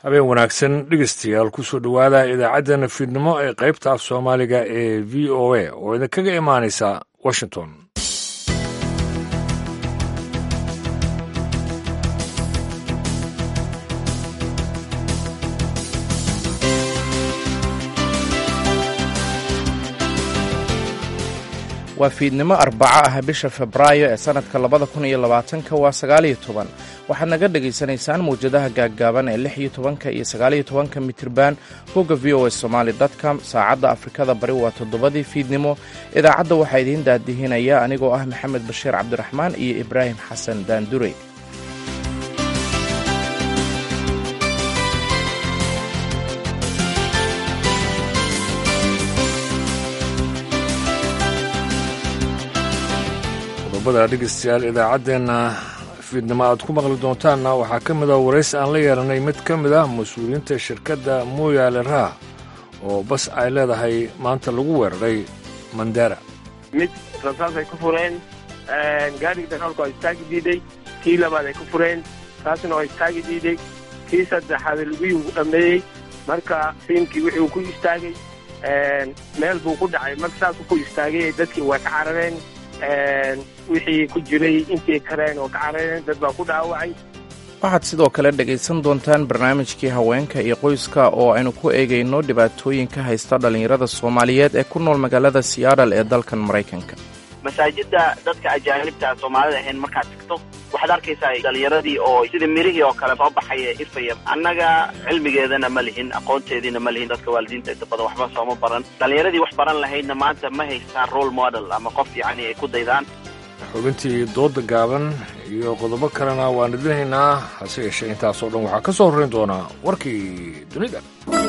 habeen wanaagsan dhegeystayaal kusoo dhowaada idaacaddana fiidnimo ee qaybta af soomaaliga ee v o a oo idinkaga imaanaysa washington waa fiidnimo arbaco ah bisha febraayo ee sannadka labada kun iyo labaatanka waa sagaaliyo toban waxaad naga dhegaysanaysaan mawjadaha gaaggaaban ee lix iyo tobanka iyo sagaaliyo tobanka mitriban bogga v o a somaali dotcom saacadda afrikada bari waa toddobadii fiidnimo idaacadda waxaa idiin daadihinaya anigoo ah maxamed bashiir cabdiraxmaan iyo ibraahim xasan daandurey qodobada dhegeystayaal idaacaddeenna fiidnimo aad ku maqli doontaanna waxaa ka mid ah waraysi aan la yeelanay mid ka mid ah mas-uuliyiinta shirkadda mooyaale raah oo bas ay leedahay maanta lagu weeraray mandera mid rasaas ay ku fureen gaadhigi dagaalku waa istaagi diiday kii labaad ay ku fureen taasna waa istaagi diiday kii saddexaad lugihii ugu dhammeeyey marka fiimkii wixii uu ku istaagay meel buu ku dhacay marka saasuu ku istaagay dadkii way ka carareen wixii ku jiray intii kareen oo ka carareen dad baa ku dhaawacay waxaad sidoo kale dhegaysan doontaan barnaamijkii haweenka iyo qoyska oo aynu ku eegayno dhibaatooyinka haysta dhallinyarada soomaaliyeed ee ku nool magaalada seattle ee dalkan maraykanka masaajidda dadka ajaanibta soomaalida ahayn markaad tagto waxaad arkaysaa dhalinyaradii oo sida mirihii oo kale soo baxaya ifaya annaga cilmigeedana ma lihin aqoonteediina ma lihin dadka waalidiinta inta badan waxba sooma baran dhalinyaradii wax baran lahaydna maanta ma haystaan role model ama qof yacni ay ku daydaan xubintii dooda gaaban iyo qodobo kalena waan idinhaynaa hase yeeshee intaasoo dhan waxaa ka soo horrayn doonaa warkii dunida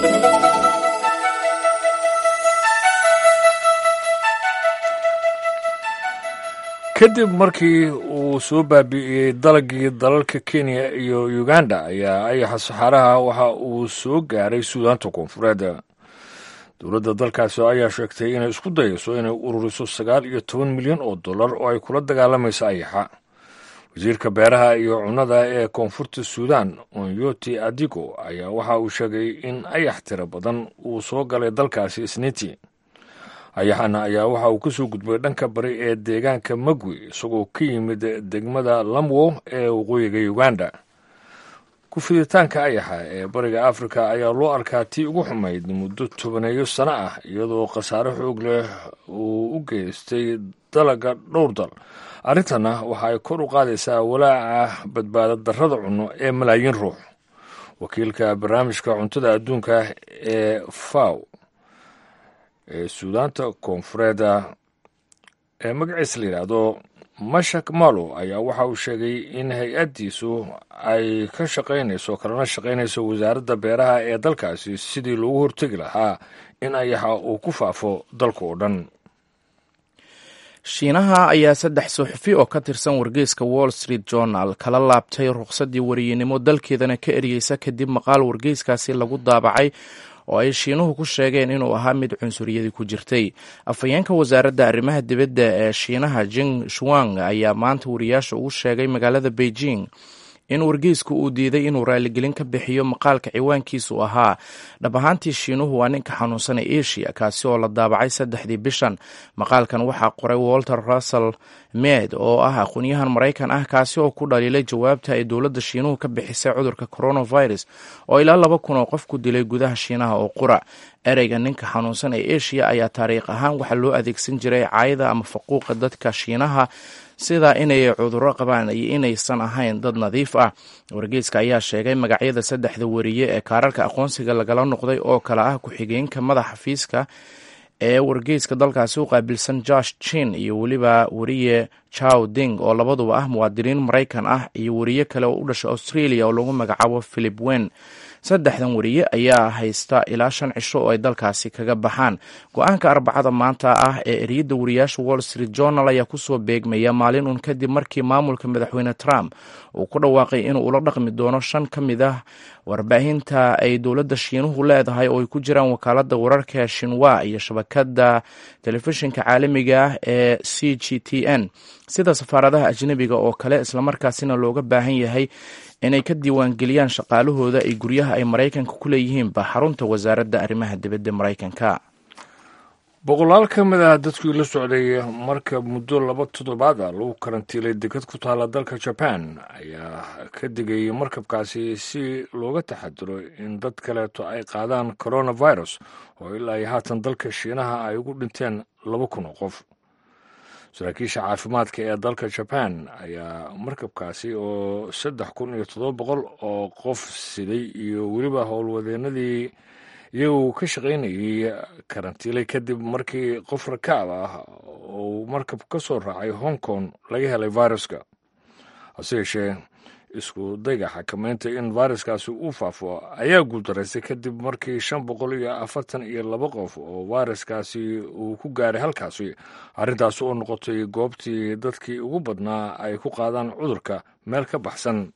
kadib markii uu soo baabi'iyey dalagii dalalka kenya iyo uganda ayaa ayaxa saxaaraha waxa uu soo gaaray suudaanta koonfureed dowladda dalkaasi ayaa sheegtay inay isku dayayso inay ururiso sagaal iyo toban milyan oo dollar oo ay kula dagaalamayso ayaxa wasiirka beeraha iyo cunnada ee koonfurta suudan onyoti adigo ayaa waxa uu sheegay in ayax tiro badan uu soo galay dalkaasi isniintii ayaxana ayaa waxa uu ka soo gudbay dhanka bari ee deegaanka magwi isagoo ka yimid degmada lamwo ee waqooyiga uganda ku-fiditaanka ayaxa ee bariga afrika ayaa loo arkaa tii ugu xumayd muddo tobaneeyo sano ah iyadoo khasaare xoog leh uu u geystay dalaga dhowr dal arrintana waxa ay kor u qaadaysaa walaaca badbaada darrada cunno ee malaayiin ruux wakiilka barnaamijka cuntada adduunka ee faw ee suudaanta koonfureeda ee magaciisa la yidhaahdo mashak malo ayaa waxa uu sheegay in hay-addiisu ay ka shaqaynayso kalana shaqaynayso wasaaradda beeraha ee dalkaasi sidii loogu hortegi lahaa in ayaxa uu ku faafo dalka oo dhan shiinaha ayaa saddex suxufi oo ka tirsan wargeyska wall street journal kala laabtay ruqsaddii wariyinimo dalkeedana ka eryeysa kadib maqaal wargeyskaasi lagu daabacay oo ay shiinuhu ku sheegeen inuu ahaa mid cunsuriyadii ku jirtay afhayeenka wasaaradda arrimaha dibadda ee shiinaha jing shuang ayaa maanta wariyaasha ugu sheegay magaalada beijing in wargeysku uu diiday inuu raaligelin ka bixiyo maqaalka ciwaankiisu ahaa dhab ahaantii shiinuhu waa ninka xanuunsan ee asia kaasi oo la daabacay saddexdii bishan maqaalkan waxaa qoray walter russell med oo ah aqoonyahan maraykan ah kaasi oo ku dhaliilay jawaabta ay dowladda shiinuhu ka bixisay cudurka coronavirus oo ilaa laba kun oo qof ku dilay gudaha shiinaha oo qura ereyga ninka xanuunsan ee asia ayaa taariikh ahaan waxaa loo adeegsan jiray caayada ama faquuqa dadka shiinaha sida inay cudurro qabaan iyo inaysan ahayn dad nadiif ah wargeyska ayaa sheegay magacyada saddexda wariye ee kaararka aqoonsiga lagala noqday oo kale ah ku-xigeenka madaxa fiiska ee wargeyska dalkaasi u qaabilsan josh chin iyo weliba wariye chow ding oo labaduba ah muwaadiniin maraykan ah iyo wariye kale oo u dhasha australia oo lagu magacaabo philip wen saddexdan wariye ayaa haysta ilaa shan cisho oo ay dalkaasi kaga baxaan go-aanka arbacada maanta ah ee eriyadda wariyaasha wall street journal ayaa kusoo beegmaya maalin uun kadib markii maamulka madaxweyne trump uu ku dhawaaqay inuu ula dhaqmi doono shan ka mid ah warbaahinta ay dowladda shiinuhu leedahay oo ay ku jiraan wakaaladda wararka shinwa iyo shabakadda telefishinka caalamiga ah ee c g t n sida safaaradaha ajnebiga oo kale islamarkaasina looga baahan yahay inay ka diiwaangeliyaan shaqaalahooda ay guryaha ay maraykanka ku leeyihiinba xarunta wasaaradda arrimaha dibadda maraykanka boqolaal ka mid ah dadkii la socday marka muddo laba toddobaad a lagu karantiilay dekad ku taala dalka jaban ayaa ka digayay markabkaasi si looga taxadiro in dad kaleeto ay qaadaan coronavirus oo ilaa iyo haatan dalka shiinaha ay ugu dhinteen laba kun oo qof saraakiisha caafimaadka ee dalka jaban ayaa markabkaasi oo saddex kun iyo toddoba boqol oo qof siday iyo weliba howlwadeenadii iyagu ka shaqaynayay karantiilay kadib markii qof rakaab ah uu markab ka soo raacay hong kong laga helay viruska hase yeeshee isku dayga xakameynta in viruskaasi uu faafo ayaa guuldaraystay kadib markii shan boqol iyo afartan iyo laba qof oo viruskaasi uu ku gaaray halkaasi arrintaas oo noqotay goobtii dadkii ugu badnaa ay ku qaadaan cudurka meel ka baxsan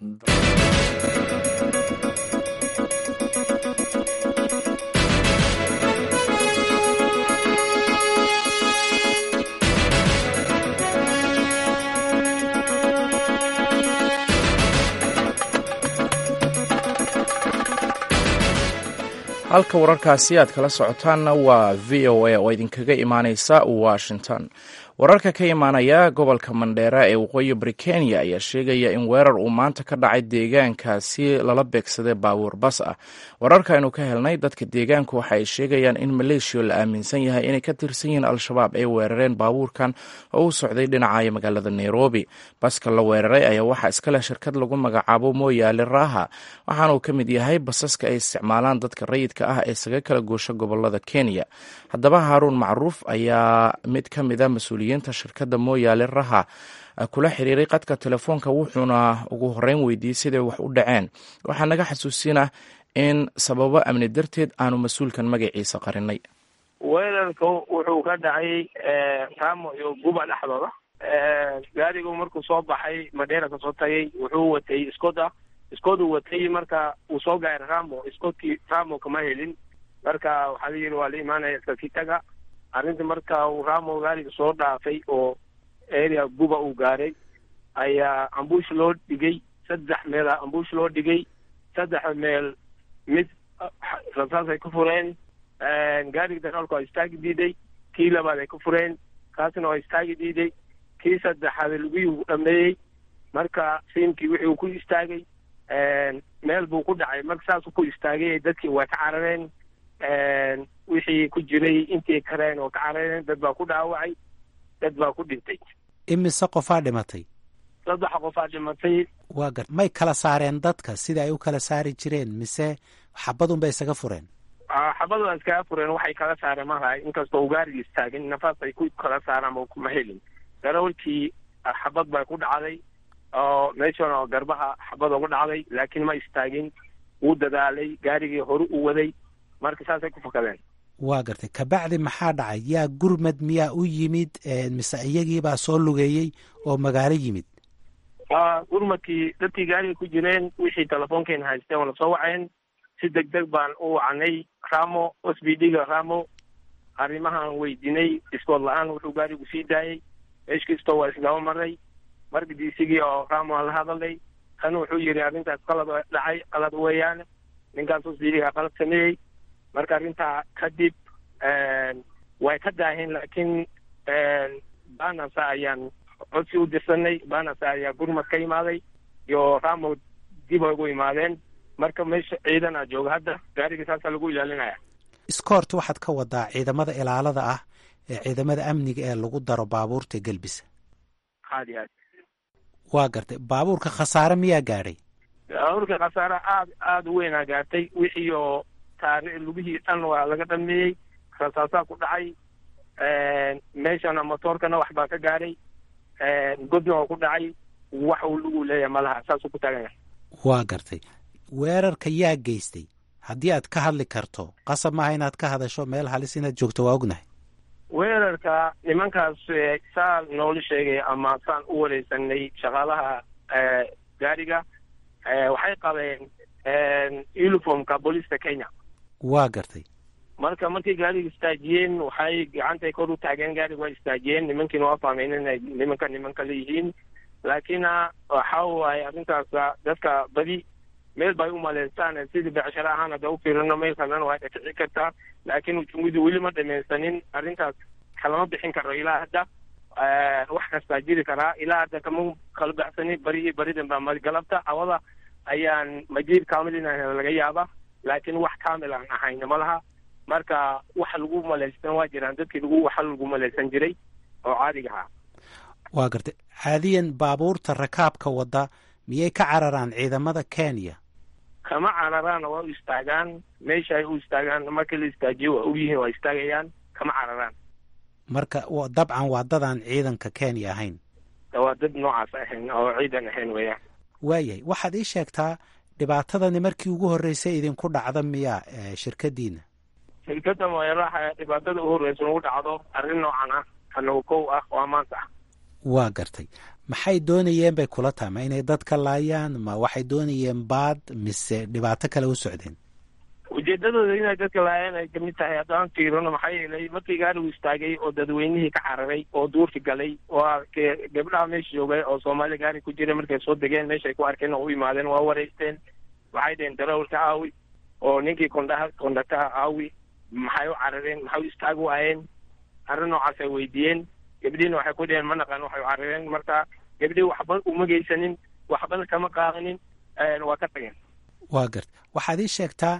halka wararkaasi aad kala socotaanna waa v o a oo idinkaga imaaneysa washington wararka ka imaanaya gobolka mandheera ee waqooyi bari kenya ayaa sheegaya in weerar uu maanta ka dhacay deegaankaasi lala beegsaday baabuur bas ah wararkaaynu ka helnay dadka deegaanku waxa ay sheegayaan in maleeshiya la aaminsan yahay inay ka tirsan yihiin al-shabaab ay weerareen baabuurkan oo u socday dhinaca magaalada nairobi baska la weeraray ayaa waxaa iskaleh shirkad lagu magacaabo mooyaale raaha waxaana uu ka mid yahay basaska ay isticmaalaan dadka rayidka ah ee isaga kala goosha gobolada kenya haddaba haaruun macruuf ayaa mid ka mid a mas-uuliyiinta shirkadda mooyaale raha kula xiriiray qadka telefoonka wuxuuna ugu horeyn weydiiyey siday wax u dhaceen waxaa naga xasuusinah in sababo amni darteed aanu mas-uulkan magaciisa qarinay weerarka wuxuu ka dhacay ramo iyo guba dhexdooda gaarigu markuu soo baxay madheera kasoo tagay wuxuu watay skoda skodu watay marka uu soo gaaray ramo skodkii ramo kama helin marka waxaa la yidhi waa la imaanaya iskakitaga arrinta marka uu ramo gaariga soo dhaafay oo area guba uu gaaray ayaa ambush loo dhigay saddex meela ambush loo dhigay saddexa meel mid rasaas ay ku fureen gaariga dagaalku waa istaagi diiday kii labaad ay ku fureen kaasna waa istaagi diiday kii saddexaad lugihii uu dhameeyey marka siimkii wixii uu ku istaagay meel buu ku dhacay marka saasuu ku istaagay dadkii waa ka carareen wixii ku jiray intii kareen oo ka carareen dad baa ku dhaawacay dad baa ku dhintay imise qofaa dhimatay saddex qofaa dhimatay waa gar may kala saareen dadka sida ay u kala saari jireen mise xabadun bay isaga fureen xabad waa iskaga fureen waxay kala saareen malaha inkastoo uu gaarigi istaagin nafaas ay ku kala saaraan ma kuma helin darawalkii xabad baa ku dhacday oo meeshana oo garbaha xabad ugu dhacday laakiin ma istaagin wuu dadaalay gaarigii hore u waday marka saasay ku fakadeen waa gartay kabacdi maxaa dhacay yaa gurmad miyaa u yimid mise iyagiibaa soo lugeeyey oo magaalo yimid gurmadkii dadkii gaariga ku jireen wixii telefoonkeena haysteen waa lasoo waceen si deg deg baan u wacnay ramo s b d ga ramo arrimahaan weydinay iskood la-aan wuxuu gaarigu sii daayey meesh kastoo waa isdaba maray marka diisigii oo ramo la hadalay kan wuxuu yidhi arrintaas qalad dhacay qalad weeyaan ninkaas s b d ga qalad sameeyey marka arrintaa kadib way ka daaheen laakiin banasa ayaan codsi u dirsanay banasa ayaa gurmad ka imaaday iyo ramo dib ay ugu imaadeen marka meesha ciidan a jooga hadda gaariga saasaa lagu ilaalinaya iskoort waxaad ka wadaa ciidamada ilaalada ah ee ciidamada amniga ee lagu daro baabuurta gelbisa aad iyo aad waa gartay baabuurka khasaare miyaa gaadhay baabuurka khasaare aad aada u weynaa gaartay wixii oo taari lugihii dhan waa laga dhameeyey rasaasaa ku dhacay meeshana motoorkana wax baa ka gaadhay godna oo ku dhacay wax uu lugu leeyahay malaha saasuu ku taagan yahay waa gartay weerarka yaa geystay haddii aad ka hadli karto qasab maaha inaad ka hadasho meel halis inaad joogto waa ognahay weerarka nimankaas saa noola sheegay ama saan u wareysanay shaqaalaha gaariga waxay qabeen uniformka booliiska kenya waa gartay marka markay gaariga istaajiyeen waxay gacantay kor u taageen gaariga waa istaajiyeen nimankiina waa fahmeen inay nimanka nimanka leeyihiin laakiin waxa waaye arrintaas dadka badi meel bay u maleystaan sidii becsharo ahaan hadda u fiirino meel kalena waa dhici kartaa laakiin ujumidu weli ma dhamaysanin arrintaas kalama bixin karo ilaa hadda wax kastaa jiri karaa ilaa hadda kama kala baxsani bari iyo baridan baa galabta awada ayaan majiir kaamil inaan laga yaaba laakiin wax kaamil aan ahayna ma laha marka wax lagu malaystan waa jiraan dadkii lagu waxa lagu malaysan jiray oo caadiga ahaa waa gartay caadiyan baabuurta rakaabka wadda miyay ka cararaan ciidamada kenya kama cararaan waa u istaagaan meesha ay u istaagaan markii la istaajiyo waa ogyihiin waa istaagayaan kama cararaan marka dabcan waa dadaan ciidanka kenya ahayn waa dad noocaas ahayn oo ciidan ahayn weeyaan waayahay waxaad ii sheegtaa dhibaatadani markii ugu horreysay idinku dhacda miyaa shirkadiina shirkadda moyaraha dhibaatada ugu horreysa nagu dhacdo arrin noocan ah anagu kow ah waa maanta ah waa gartay maxay doonayeen bay kula tahay ma inay dadka laayaan ma waxay doonayeen baad mise dhibaato kale u socdeen ujeedadooda inay dadka laayaan ay kamid tahay haddaan fiirino maxaa yeelay markii gaarigu istaagay oo dadweynihii ka cararay oo duurki galay waa gabdhaha meesha joogay oo soomaaliya gaari ku jira markay soo degeen meeshay ku arkeen oo u imaadeen waa wareysteen waxay dheheen darawalka aawi oo ninkii kondhaha kondhaktaha aawi maxay u carareen maxay u istaag waayeen arrin noocaas ay weydiiyeen gabdhiina waxay ku dheheen ma naqaan waxay u carareen marka gabdhii waxba uma geysanin waxbana kama qaadanin waa ka tageen waa garta waxaad ii sheegtaa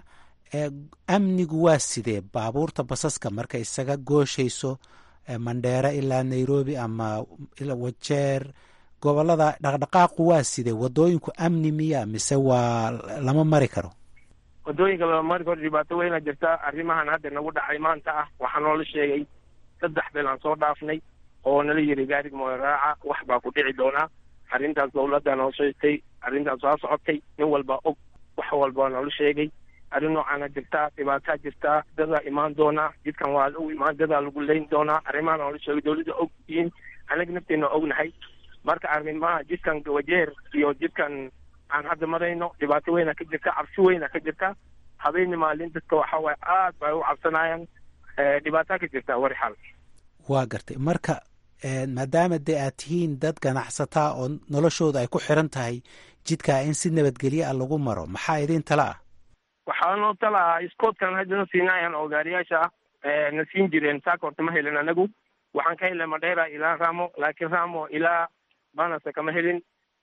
amnigu waa sidee baabuurta basaska marka isaga gooshayso mandheera ilaa nairobi ama wajeer gobolada dhaqdhaqaaqu waa sidee wadooyinku amni miya mise waa lama mari karo wadooyinka lama mari karo dhibaato weyna jirta arrimahan hadda nagu dhacay maanta ah waxaa noola sheegay saddex beel aan soo dhaafnay oo nala yiri gaariga moyraaca wax baa ku dhici doonaa arrintaas dawladda noo sheegtay arrintaas waa socotay nin walba og wax walba noola sheegay arrin noocaana jirtaa dhibaataa jirtaa dadaa imaan doonaa jidkan waa lagu imaan dadaa lagu leyn doonaa arrimaha noola sheegay dawladda og yihiin anaga nafteena ognahay marka arrimaha jidkan wajeer iyo jidkan aan hadda marayno dhibaato weyna ka jirta cabsi weyna ka jirta habeeni maalin dadka waxa waaye aad bay u cabsanayaan dhibaataa ka jirta wari xal waa gartay marka maadaama dee aad tihiin dad ganacsataa oo noloshooda ay ku xiran tahay jidkaa in si nabadgelye ah lagu maro maxaa idiin tala ah waxaa noo tala ah iskoodkan haddana siinaayaan oo gaariyaasha ah na siin jireen saaka horta ma helin anagu waxaan ka helay madheera ilaa ramo laakiin ramo ilaa banasa kama helin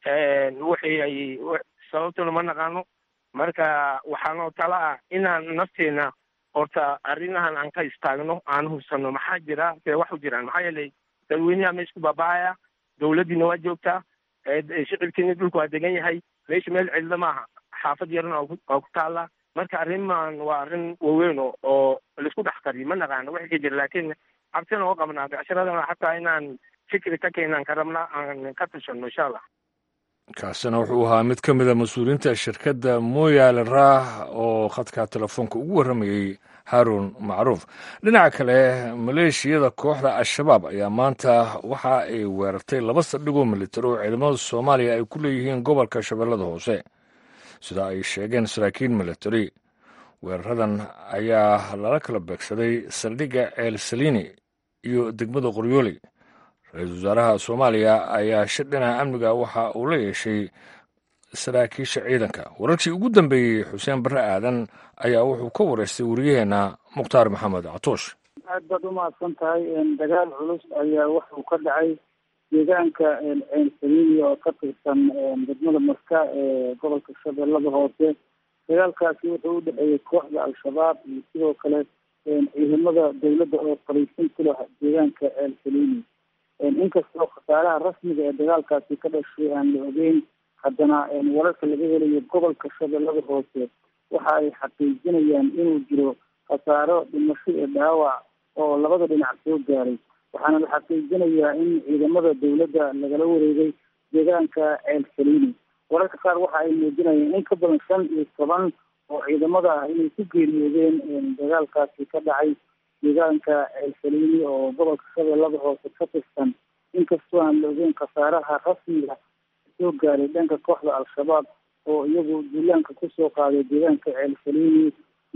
wixii ay sababtuna ma naqaano marka waxaa noo tala ah inaan nafteena horta arrimahan aan ka istaagno aan hubsano maxaa jira see wax u jiraan maxaa yeelay dadweynaha meesha ku baaba'aya dawladdiina waa joogtaa shicibkiina dhulku waa degan yahay meesha meel cidlo maaha xaafad yarna waa ku taalla marka arrimahan waa arrin waaweyn oo laisku dhex qariyo ma naqaano wixii ka jira laakiin cabsina oo qabnaa becsharadana xataa inaan fikri ka keenaan ka rabna aan ka tashano insha allah kaasina wuxuu ahaa mid ka mida mas-uuliyiinta shirkadda mooyaale raah oo khadka telefoonka ugu warramayey haarun macruuf dhinaca kale maleeshiyada kooxda al-shabaab ayaa maanta waxa ay weerartay laba saldhigoo militari oo ciidamada soomaaliya ay ku leeyihiin gobolka shabeellada hoose sida ay sheegeen saraakiil militari weeraradan ayaa lala kala beegsaday saldhigga ceel saliini iyo degmada qoryooli ra-iisul wasaaraha soomaaliya ayaa shir dhinaca amniga waxa uu la yeeshay saraakiisha ciidanka wararkii ugu dambeeyey xuseen barre aadan ayaa wuxuu ka wareystay wariyaheenna mukhtaar maxamed catoosh aad baad u mahadsan tahay dagaal culus ayaa wuxuu ka dhacay deegaanka ceen saliini oo ka tirsan degmada marka ee gobolka shabeellada hoose dagaalkaasi wuxuu u dhexeeyey kooxda al-shabaab iyo sidoo kale ciidamada dowladda oo fariisin ku leh deegaanka ceel saliini inkastoo khasaaraha rasmiga ee dagaalkaasi ka dhashay aan la ogeyn haddana wararka laga helayo gobolka shabeellada hoose waxa ay xaqiijinayaan inuu jiro khasaaro dhimasho iyo dhaawac oo labada dhinac soo gaaray waxaana la xaqiijinayaa in ciidamada dowladda lagala wareegay deegaanka ceel saliini wararka qaar waxa ay muujinayeen in ka badan shan iyo toban oo ciidamada ah inay ku geeriyoodeen dagaalkaasi ka dhacay deegaanka ceel saliini oo gobolka shabeellada hoose ka tirsan inkastoo aan la ogeyn khasaaraha rasmiga soo gaaray dhanka kooxda al-shabaab oo iyagu duulaanka kusoo qaaday deegaanka ceel saliini muddo kooban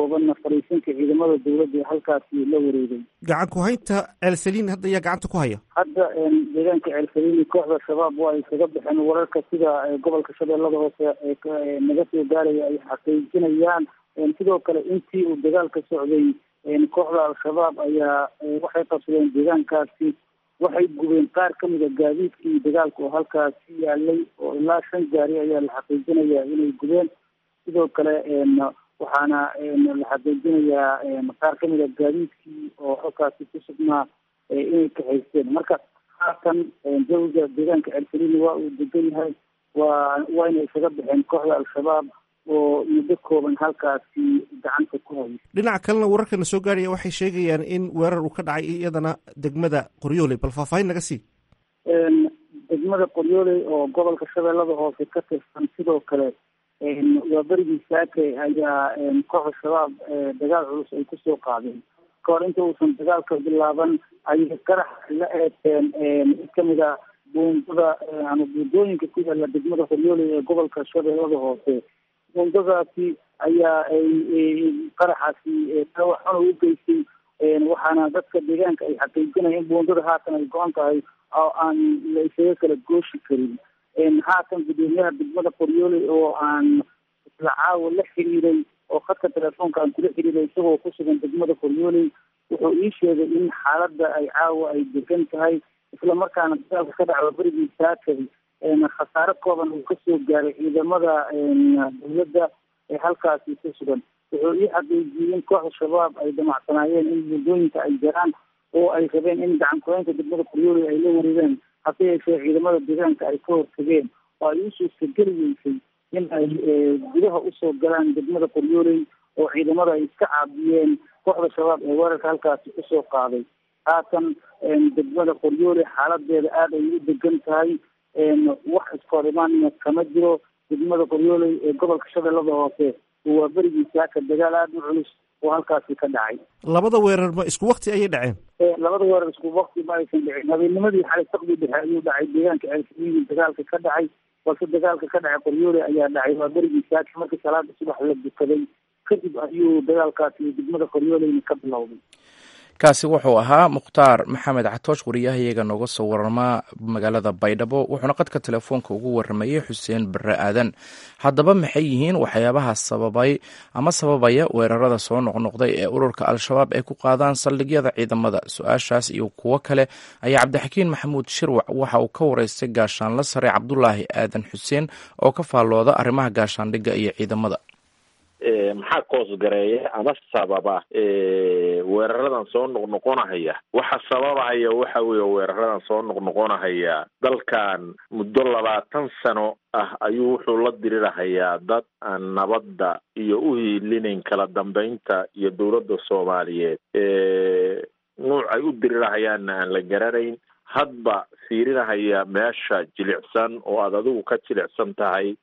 koobanna fariisinka ciidamada dowladda ee halkaasi la wareegay gacan ku-haynta ceelsaliin hadda ayaa gacanta ku haya hadda deegaanka ceelsaliini kooxda shabaab waa ay kaga baxeen wararka sida gobolka shabeellada hoose ee naga soo gaaraya ay xaqiijinayaan sidoo kale intii uu dagaalka socday kooxda al-shabaab ayaa waxay qabsadeen deegaankaasi waxay gubeen qaar ka mid a gaadiidkii dagaalka oo halkaasi yaalay oo ilaa shan gaari ayaa la xaqiijinayaa inay gubeen sidoo kale waxaana la xaqiijinayaa qaar ka mid a gaadiidkii oo halkaasi ku sugnaa inay kaxaysteen marka haatan jawiga deegaanka ceelsalini waa uu degan yahay waa wayna isaga baxeen kooxda al-shabaab oo muddo kooban halkaasi gacanta ku hayay dhinaca kalena wararkana soo gaaraya waxay sheegayaan in weerar uu ka dhacay iyadana degmada qoryooley bal faahfaahin naga sii degmada qoryooley oo gobolka shabeellada hoose ka tirsan sidoo kale waa berigii saake ayaa kooxda shabaab dagaal culus ay kusoo qaadeen kahor inta uusan dagaalka bilaaban ayay qarax la eegteen mid kamid a buundada ama buundooyinka ku yaala degmada qoryooley ee gobolka shabeellada hoose buundadaasi ayaa qaraxaasi dhaawac xuna u geystay waxaana dadka deegaanka ay xaqiijinaya in buundada haatan ay go-an tahay oo aan la isaga kala gooshi karin haatan gudoomiyaha degmada qoryooley oo aan isla caawa la xiriiray oo khadka telefoonka aan kula xiriiray isagoo ku sugan degmada qoryooley wuxuu ii sheegay in xaaladda ay caawa ay degan tahay isla markaana dagaalka ka dhacdo berigii saakay khasaare kooban uu kasoo gaaray ciidamada dowladda ee halkaasi ku sugan wuxuu ii xaqiijiyey in kooxda shabaab ay damacsanaayeen in buundooyinka ay jaraan oo ay rabeen in gacan ku-haynta degmada qoryooley ay la wareegeen hase yeeshee ciidamada deegaanka ay ka hortageen oo ay u suurtageli weysay in ay gudaha usoo galaan degmada qoryooley oo ciidamada ay iska caabiyeen kooxda shabaab ee weerarka halkaasi kusoo qaaday haatan degmada qoryooley xaaladeeda aada ay u degan tahay wax iskoorimaanna kama jiro degmada qoryooley ee gobolka shabeellada hoose waa berigii saaka dagaal aada u culus oo halkaasi ka dhacay labada weerar ma isku wakti ayay dhaceen labada weerar isku wakti ma aysan dhicin habeennimadii xalay saqdi dhexe ayuu dhacay deegaanka ceelsalini dagaalka ka dhacay balse dagaalka ka dhacay qoryoole ayaa dhacay waa berigii saaka markii salaada subax la dukaday kadib ayuu dagaalkaasi degmada qoryooleyna ka bilowday kaasi wuxuu ahaa mukhtaar maxamed catoosh wariyahayaga nooga soo warama magaalada baydhabo wuxuuna qadka telefoonka ugu waramayey xuseen bare aadan haddaba maxay yihiin waxyaabaha sababay ama sababaya weerarada soo noqnoqday ee ururka al-shabaab ay ku qaadaan saldhigyada ciidamada su-aashaas iyo kuwo kale ayaa cabdixakiin maxamuud shirwac waxa uu ka wareystay gaashaanla sare cabdulaahi aadan xuseen oo ka faallooda arrimaha gaashaandhigga iyo ciidamada maxaa koosgareeya ama sababa weeraradan soo noqnoqonahaya waxa sababahaya waxa weeye weeraradan soo noqnoqonahaya dalkan muddo labaatan sano ah ayuu wuxuu la dirirahayaa dad aan nabadda iyo u hiilinayn kala dambeynta iyo dowladda soomaaliyeed nuuc ay u dirirahayaanna aan la garanayn hadba fiirinahaya meesha jilicsan oo aad adigu ka jilicsan tahay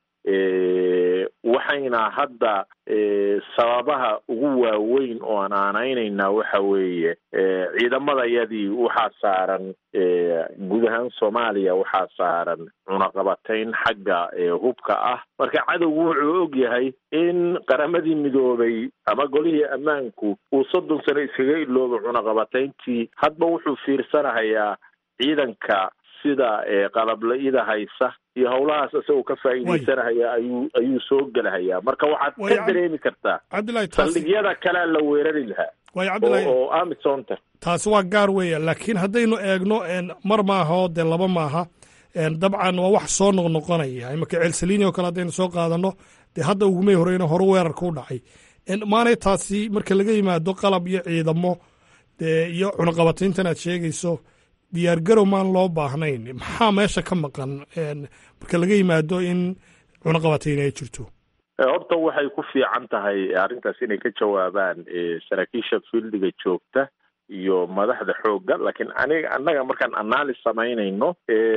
waxayna hadda sababaha ugu waaweyn oo aan aanaynaynaa waxa weeye ciidamadayadii waxaa saaran guud ahaan soomaaliya waxaa saaran cunaqabatayn xagga hubka ah marka cadowgu wuxuu og yahay in qaramadii midoobay ama golihii ammaanku uu soddon sano iskaga iloobo cunaqabatayntii hadba wuxuu fiirsanahayaa ciidanka sida qalabla-ida haysa iyo howlahaas isagoo ka faa'iidaysanahaya ayuu ayuu soo gelahayaa marka waxaad ka dareemi kartaa saldhigyada kalea la weerari lahaa oo amisonta taasi waa gaar weeya laakiin haddaynu eegno mar maaha oo dee laba maaha dabcan waa wax soo noqnoqonaya imaka ceelsaliini oo kale haddaynu soo qaadano dee hadda ugumay horeyna hore weerarka u dhacay maanay taasi marka laga yimaado qalab iyo ciidamo dee iyo cunaqabatayntan aad sheegayso diyaar garow maan loo baahnayn maxaa meesha ka maqan marka laga yimaado in cunaqabatayn ay jirto horta waxay ku fiican tahay arrintaas inay ka jawaabaan saraakiisha fieldiga joogta iyo madaxda xoogga laakiin aniga annaga markaan analyse samaynayno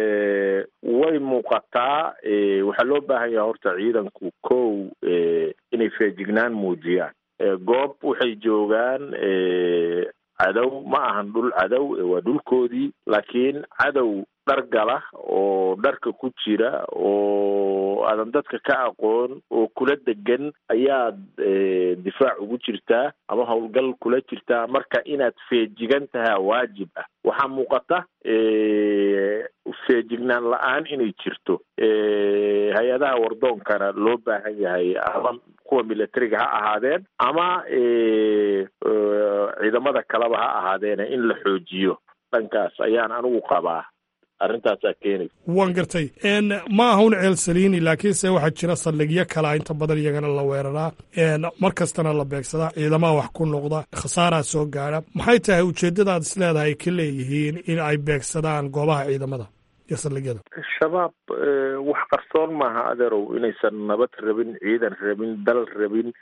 way muuqataa waxaa loo baahan yaha horta ciidanku kow inay feejignaan muujiyaan goob waxay joogaan cadow ma ahan dhul cadow waa dhulkoodii laakiin cadow dhar gala oo dharka ku jira oo aadan dadka ka aqoon oo kula degan ayaad difaac ugu jirtaa ama howlgal kula jirtaa marka inaad feejigan tahaa waajib ah waxaa muuqata feejignaan la-aan inay jirto hay-adaha wardoonkana loo baahan yahay ama kuwa militariga ha ahaadeen ama ciidamada kaleba ha ahaadeene in la xoojiyo dhankaas ayaan anigu qabaa arrintaasaa keenaysa waan gartay ma aha un ceel saliini laakiinse waxaa jira saldhigyo kalea inta badan iyagana la weeraraa mar kastana la beegsadaa ciidamaha wax ku noqda khasaaraa soo gaadha maxay tahay ujeeddadaad is leedahay ay ka leeyihiin in ay beegsadaan goobaha ciidamada iyo saldhigyada shabaab wax qarsoon maaha adeerow inaysan nabad rabin ciidan rabin dal rabin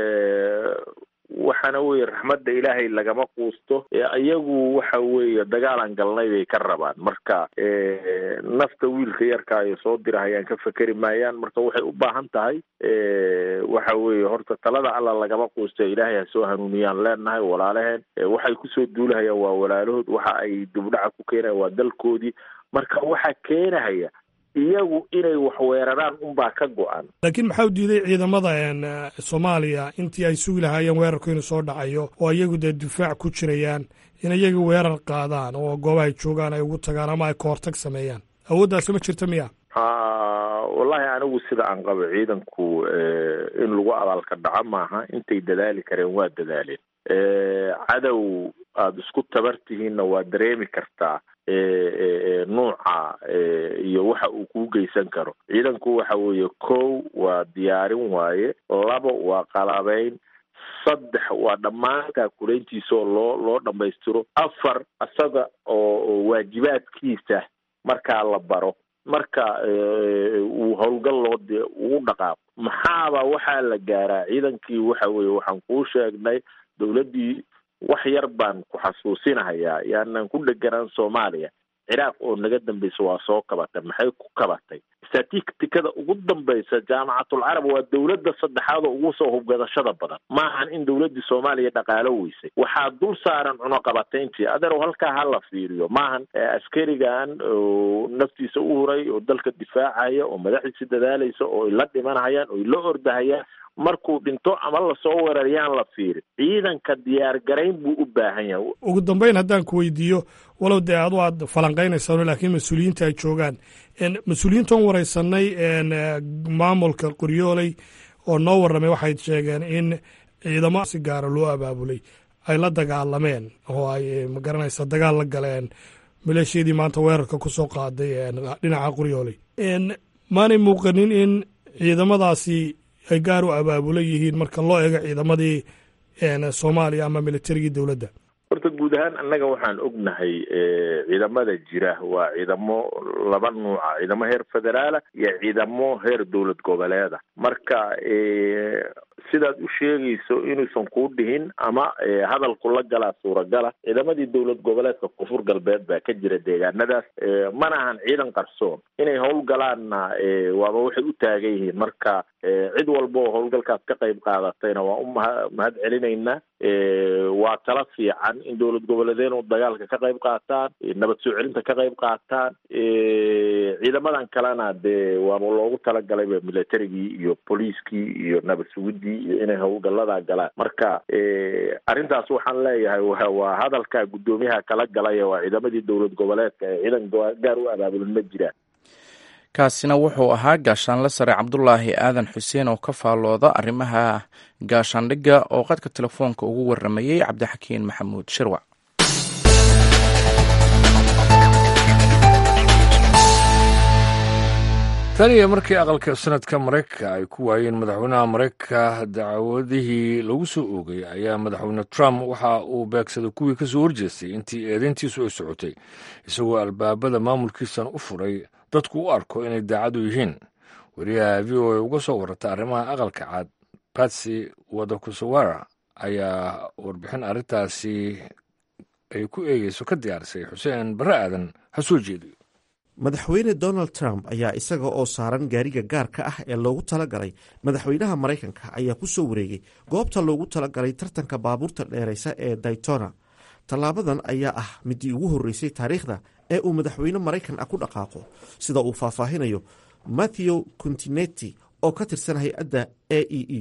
waxaana weeye raxmadda ilaahay lagama quusto iyagu waxa weeye dagaalan galnay bay ka rabaan marka nafta wiilka yarka ay soo dirahayaan ka fekeri maayaan marka waxay u baahan tahay waxa weeye horta talada alla lagama quusto ilaahay ha soo hanuuniyaan leenahay walaalaheen waxay kusoo duulahayaan waa walaalahood waxa ay dibdhaca ku keenayan waa dalkoodii marka waxaa keenahaya iyagu inay wax weeraraan unbaa ka go-an laakiin maxaa u diiday ciidamada soomaaliya intii ay sugi lahaayeen weerarku inuu soo dhacayo oo iyagu dee difaac ku jirayaan in iyaga weerar qaadaan oo goobahay joogaan ay ugu tagaan ama ay kahortag sameeyaan awooddaasi ma jirta miya wallahi anigu sida aan qabo ciidanku in lagu abaalka dhaco maaha intay dadaali kareen waa dadaaleen cadow aada isku tabar tihiinna waa dareemi kartaa nuuca iyo waxa uu kuu geysan karo ciidanku waxa weeye kow waa diyaarin waaye labo waa qalabeyn saddex waa dhammaan kaakulayntiisa oo loo loo dhammaystiro afar isaga oo waajibaadkiisa markaa la baro marka uu howlgal loo de ugu dhaqaaqo maxaaba waxaa la gaaraa ciidankii waxa weeye waxaan kuu sheegnay dowladdii wax yar baan ku xasuusinahayaa yaanan ku dheganaan soomaaliya ciraaq oo naga dambaysa waa soo kabatay maxay ku kabatay statistikada ugu dambaysa jaamacatul carab waa dowladda saddexaad oo ugu soo hubgadashada badan maahan in dowladdii soomaaliya dhaqaalo weysay waxaa dul saaran cunuqabatayntii adeerow halkaa ha la fiiriyo maahan askarigan oo naftiisa u huray oo dalka difaacaya oo madaxiisi dadaalaysa oo ay la dhimanhayaan oo ay la ordahayaan markuu dhinto ama lasoo weerarayaan la fiiri ciidanka diyaar garayn buu u baahan yahay ugu dambeyn haddaan ku weydiiyo walow dee adu aad falanqaynaysaan laakiin mas-uuliyiinta ay joogaan mas-uuliyiintan wareysanay maamulka qoryooley oo noo warramay waxay sheegeen in ciidamo si gaara loo abaabulay ay la dagaalameen oo ay magaranaysa dagaal la galeen maleeshiyadii maanta weerarka ku soo qaaday dhinaca qoryooley maanay muuqanin in ciidamadaasi ay gaar u abaabulan yihiin marka loo eego ciidamadii soomaaliya ama militarigii dowladda horta guud ahaan annaga waxaan ognahay ciidamada jira waa ciidamo laba nuuca ciidamo heer federaala iyo ciidamo heer dowlad goboleeda marka sidaad u sheegayso inuusan kuu dhihin ama hadalku la galaa suuragala ciidamadii dowlad goboleedka koonfur galbeed baa ka jira deegaanadaas mana ahan ciidan qarsoon inay howlgalaanna waaba waxay u taagan yihiin marka cid walba oo howlgalkaas ka qayb qaadatayna waa u maha mahad celinaynaa waa tala fiican in dowlad goboleedeen oo dagaalka ka qayb qaataan nabad soo celinta ka qayb qaataan ciidamadan kalena dee waaba loogu talagalay militarigii iyo booliiskii iyo nabad sugidii iyo inay howlgaladaa galaan marka arrintaas waxaan leeyahay waa hadalka guddoomiyaha kala galay waa ciidamadii dowlad goboleedka ee ciidan gaar u abaabulan ma jiraan kaasina wuxuu ahaa gaashaanle sare cabdulaahi aadan xuseen oo ka faallooda arrimaha gaashaandhigga oo qadka telefoonka ugu warramayey cabdixakiin maxamuud shirwac tan iyo markii aqalka sanadka maraykanka ay ku waayeen madaxweynaha maraykanka dacwadihii lagu soo oogay ayaa madaxweyne trump waxa uu beegsaday kuwii ka soo horjeestay intii eedayntiisu ay socotay isagoo albaabada maamulkiisan u furay dadku u arko inay daacadu yihiin wariyaha v o a uga soo warata arrimaha aqalka cad batsy wadakusawara ayaa warbixin arrintaasi ay ku eegeyso ka diyaarisay xuseen barre aadan ha soo jeediyo madaxweyne donald trump ayaa isaga oo saaran gaariga gaarka ah ee loogu talagalay madaxweynaha maraykanka ayaa ku soo wareegay goobta loogu talagalay tartanka baabuurta dheeraysa ee daytona tallaabadan ayaa ah midii ugu horreysay taariikhda ee uu madaxweyne maraykan ah ku dhaqaaqo sida uu faahfaahinayo matthew continetti oo ka tirsan hay-adda a e e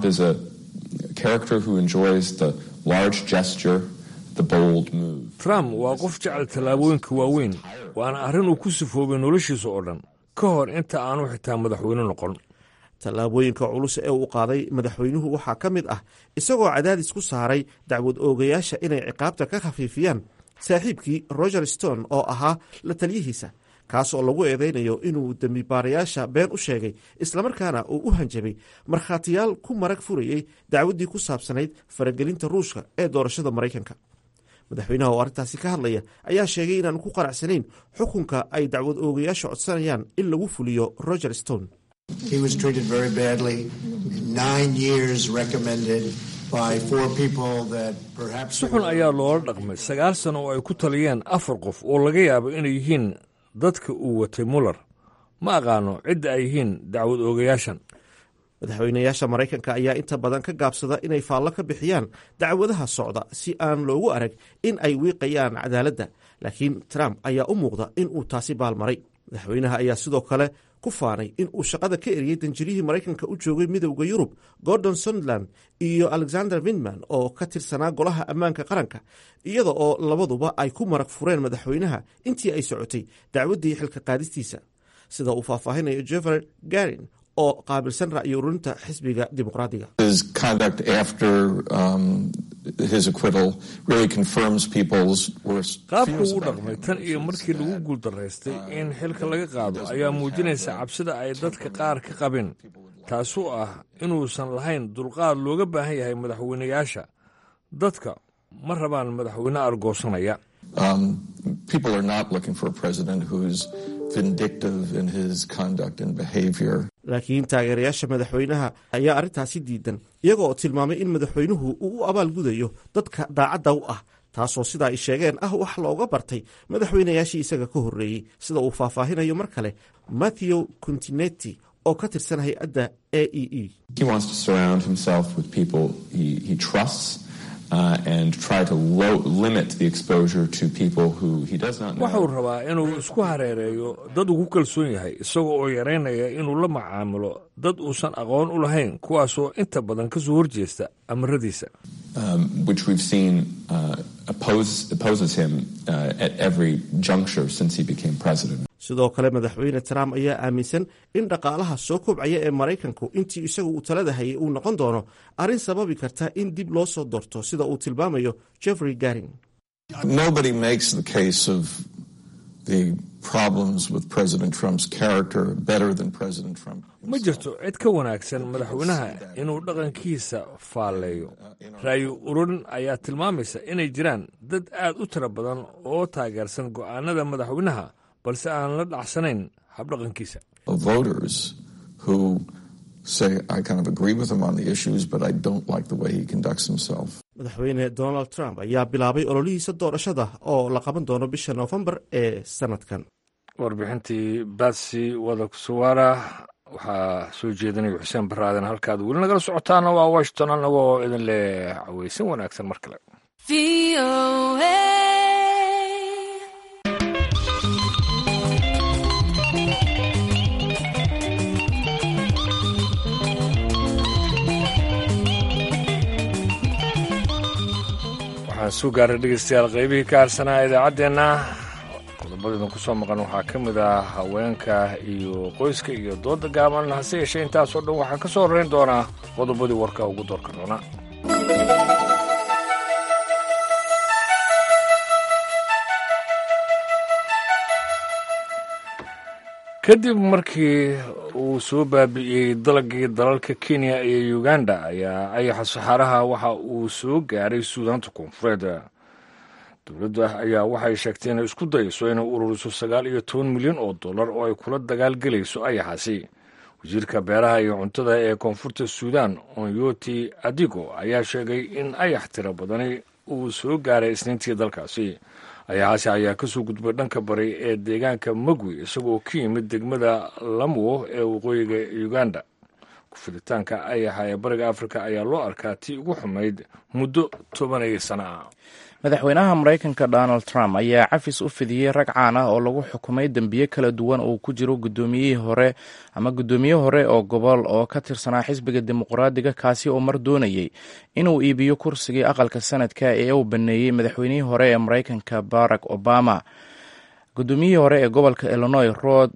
trump waa qof jecel tallaabooyinka waaweyn waana arrin uu ku sifoobay noloshiisa oo dhan ka hor inta aanu xitaa madaxweyne noqon tallaabooyinka culus ee uu qaaday madaxweynuhu waxaa ka mid ah isagoo cadaadis ku saaray dacwad oogayaasha inay ciqaabta ka khafiifiyaan saaxiibkii roger stone oo ahaa la taliyihiisa kaas oo lagu eedeynayo inuu dembibaarayaasha been u sheegay islamarkaana uu u hanjabay markhaatiyaal ku marag furayey dacwaddii ku saabsanayd faragelinta ruushka ee doorashada maraykanka madaxweynaha oo arrintaasi ka hadlaya ayaa sheegay inaanu ku qanacsanayn xukunka ay dacwad oogayaasha codsanayaan in lagu fuliyo roger stone si xun ayaa loola dhaqmay sagaal sano oo ay ku taliyeen afar qof oo laga yaabo inay yihiin dadka uu watay muller ma aqaano cidda ay yihiin dacwad oogayaashan madaxweynayaasha maraykanka ayaa inta badan ka gaabsada inay faallo ka bixiyaan dacwadaha socda si aan loogu arag in ay wiiqayaan cadaaladda laakiin trump ayaa u muuqda in uu taasi baalmaray madaxweynaha ayaa sidoo kale ku faanay in uu shaqada ka eriyey danjirihii maraykanka u joogay midowda yurub gordon suntland iyo alexander windman oo ka tirsanaa golaha ammaanka qaranka iyada oo labaduba ay ku marag fureen madaxweynaha intii ay socotay dacwaddii xilka qaadistiisa sida uu faahfaahinayo jeffer garin oo qaabilsan ra'yi ururinta xisbiga dimuqraadiga qaabku u dhaqmay tan iyo markii lagu guuldaraystay in xilka laga qaado ayaa muujinaysa cabsida ay dadka qaar ka qabeen taasoo ah inuusan lahayn dulqaad looga baahan yahay madaxweynayaasha dadka ma rabaan madaxweyne argoosanaya laakiin taageerayaasha madaxweynaha ayaa arrintaasi diidan iyaga oo tilmaamay in madaxweynuhu uu u abaalgudayo dadka daacadda u ah taasoo sida ay sheegeen ah wax looga bartay madaxweynayaashii isaga ka horreeyey sida uu faahfaahinayo mar kale matthew continetti oo ka tirsan hay-adda a e e waxuu rabaa inuu isku hareereeyo dad uu ku kalsoon yahay isaga oo yaraynaya inuu la macaamilo dad uusan aqoon u lahayn kuwaasoo inta badan ka soo horjeesta amaradiisa sidoo kale madaxweyne trump ayaa aaminsan in dhaqaalaha soo kobcaya ee maraykanku intii isagu uu talada hayay uu noqon doono arrin sababi karta in dib loo soo dorto sida uu tilmaamayo jeffrey garin ma jirto cid ka wanaagsan madaxweynaha inuu dhaqankiisa faalleeyo ra'yi ururin ayaa tilmaamaysa inay jiraan dad aad u tiro badan oo taageersan go'aanada madaxweynaha balse aan la dhacsanayn habdhaqankiisa madaxweyne donald trump ayaa bilaabay ololihiisa doorashada oo la qaban doono bisha noofembar ee sanadkan warbixintii batsi wadaksuwara waxaa soo jeedinaya xuseen baraaden halkaad weli nagala socotaana waa washington annagoo idin leh caweysan wanaagsan mar kale waxaan soo gaaray dhegeystayaal qaybihii ka harsanaa idaacaddeenna qodobadaydan ku soo maqan waxaa ka mid ah haweenka iyo qoyska iyo dooda gaaban hase yeeshee intaasoo dhan waxaa ka soo horeyn doonaa qodobadii warka ugu doorka doona kadib markii uu soo baabi'iyey dalagii dalalka kenya iyo uganda ayaa ayaxa saxaaraha waxa uu soo gaaray suudaanta koonfureed dowladda ayaa waxay sheegtay inay isku dayso inay ururiso sagaal iyo toban milyan oo dollar oo ay kula dagaalgelayso ayaxaasi wasiirka beeraha iyo cuntada ee koonfurta suudan onyoti adigo ayaa sheegay in ayax tiro badani uu soo gaaray isniintii dalkaasi ayaxaasi ayaa kasoo gudbay dhanka bari ee deegaanka magwi isagoo ka yimid degmada lamwo ee waqooyiga uganda kufiditaanka ayaxa ee bariga afrika ayaa loo arkaa tii ugu xumayd muddo tobanaya sano ah madaxweynaha maraykanka donald trump ayaa cafis u fidiyey rag caan ah oo lagu xukumay dembiye kala duwan oo ku jiro gudoomiyihii hore ama guddoomiye hore oo gobol oo ka tirsanaa xisbiga dimuqraadiga kaasi oo mar doonayey inuu iibiyo kursigii aqalka sanadka ee uu baneeyey madaxweynihii hore ee maraykanka barack obama guddoomiyihii hore ee gobolka illinois rod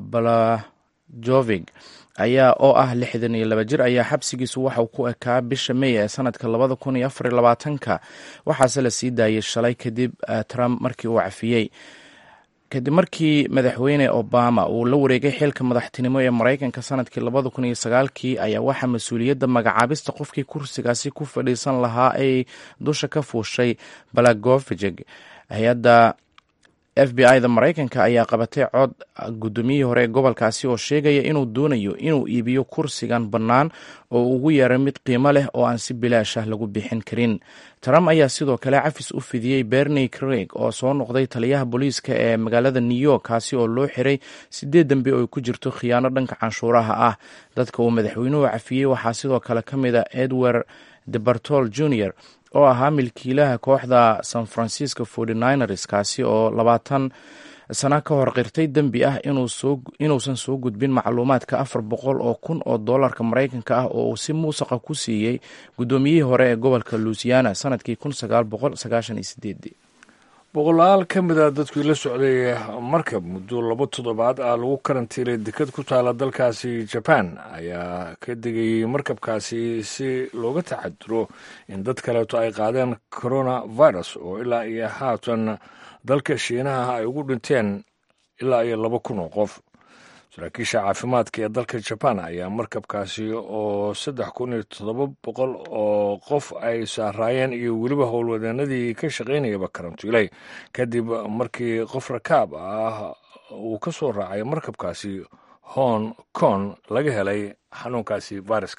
balajovig ayaa oo ah lixdan iyo laba jir ayaa xabsigiisu waxauu ku ekaa bisha mey ee sanadka labada kun iyo afar iyo labaatanka waxaase la sii daayay shalay kadib trump markii uu cafiyey kadib markii madaxweyne obama uu la wareegay xilka madaxtinimo ee maraykanka sanadkii labada kun iyo sagaalkii ayaa waxaa mas-uuliyadda magacaabista qofkii kursigaasi ku fadhiisan lahaa ay dusha ka fuushay balagofijeg hay-adda f b i da maraykanka ayaa qabatay cod guddoomiyihii hore ee gobolkaasi oo sheegaya inuu doonayo inuu iibiyo kursigan bannaan oo ugu yeeray mid qiimo leh oo aan si bilaash ah lagu bixin karin trump ayaa sidoo kale cafis u fidiyey bernie craig oo soo noqday taliyaha booliiska ee magaalada new york kaasi oo loo xiray sideed dambe oo ku jirto khiyaano dhanka canshuuraha ah dadka uu madaxweynuhu cafiyey waxaa sidoo kale ka mid a edward debartol jr oo ahaa milkiilaha kooxda san francisco forty-niners kaasi oo labaatan sano ka hor qirtay dembi ah inuusan soo gudbin macluumaadka afar boqol oo kun oo dollarka maraykanka ah oo uu si muusaqa ku siiyey guddoomiyihii hore ee gobolka luisiana sanadkii kun sagaal boqol sagaashan iyo sideedii boqolaal ka mid a dadkii la socday markab muddo laba toddobaad ah lagu karantiilay dekad ku taala dalkaasi jaban ayaa ka degayey markabkaasi si looga taxadiro in dad kaleeto ay qaadeen coronavirus oo ilaa iyo haatan dalka shiinaha ay ugu dhinteen ilaa iyo laba kun oo qof saraakiisha caafimaadka ee dalka jaban ayaa markabkaasi oo saddex kun iyo toddoba boqol oo qof ay saaraayeen iyo weliba howlwadeenadii ka shaqaynayaba karantiilay kadib markii qof rakaab ah uu ka soo raacay markabkaasi hong kong laga helay xanuunkaasi fayraska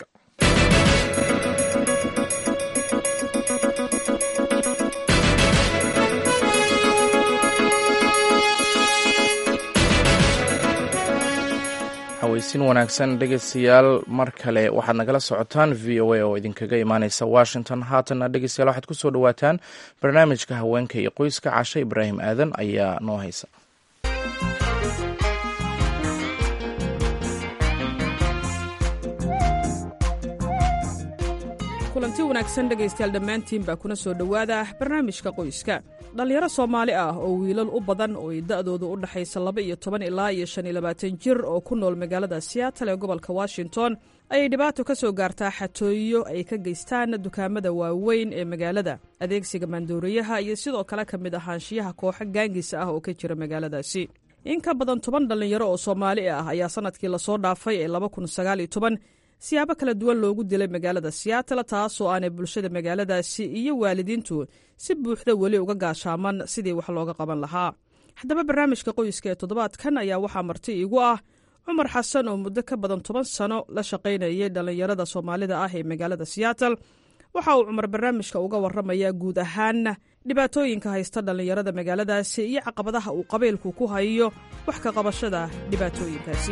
haweysin wanaagsan dhegeystayaal mar kale waxaad nagala socotaan v o a oo idinkaga imaaneysa washington haatanna dhegeystayaal waxaad kusoo dhawaataan barnaamijka haweenka iyo qoyska cashe ibraahim aadan ayaa noo haysa kulanti wanaagsan dhegaystayaal dhammaantiin baa kuna soo dhowaada barnaamijka qoyska dhallinyaro soomaali ah oo wiilal u badan oo ay da'doodu u dhaxaysa laba iyo toban ilaa iyo shan iyo labaatan jir oo ku nool magaalada siyaatal ee gobolka washington ayay dhibaato ka soo gaartaa xatooyo ay ka geystaan dukaamada waaweyn ee magaalada adeegsiga maandooriyaha iyo sidoo kale ka mid ahaanshiyaha kooxo gaangisa ah oo ka jira magaaladaasi in ka badan toban dhallinyaro oo soomaali ah ayaa sanadkii lasoo dhaafay ee laba kun sagaal iyo toban siyaabo kala duwan loogu dilay magaalada siyaatal taasoo aanay bulshada magaaladaasi iyo waalidiintu si buuxda weli uga gaashaaman sidii wax looga qaban lahaa haddaba barnaamijka qoyska ee toddobaadkan ayaa waxaa marti iigu ah cumar xasan oo muddo ka badan toban sano la shaqaynayay dhallinyarada soomaalida ah ee magaalada siyaatal waxa uu cumar barnaamijka uga waramayaa guud ahaan dhibaatooyinka haysta dhallinyarada magaaladaasi iyo caqabadaha uu qabiilku ku hayo wax ka qabashada dhibaatooyinkaasi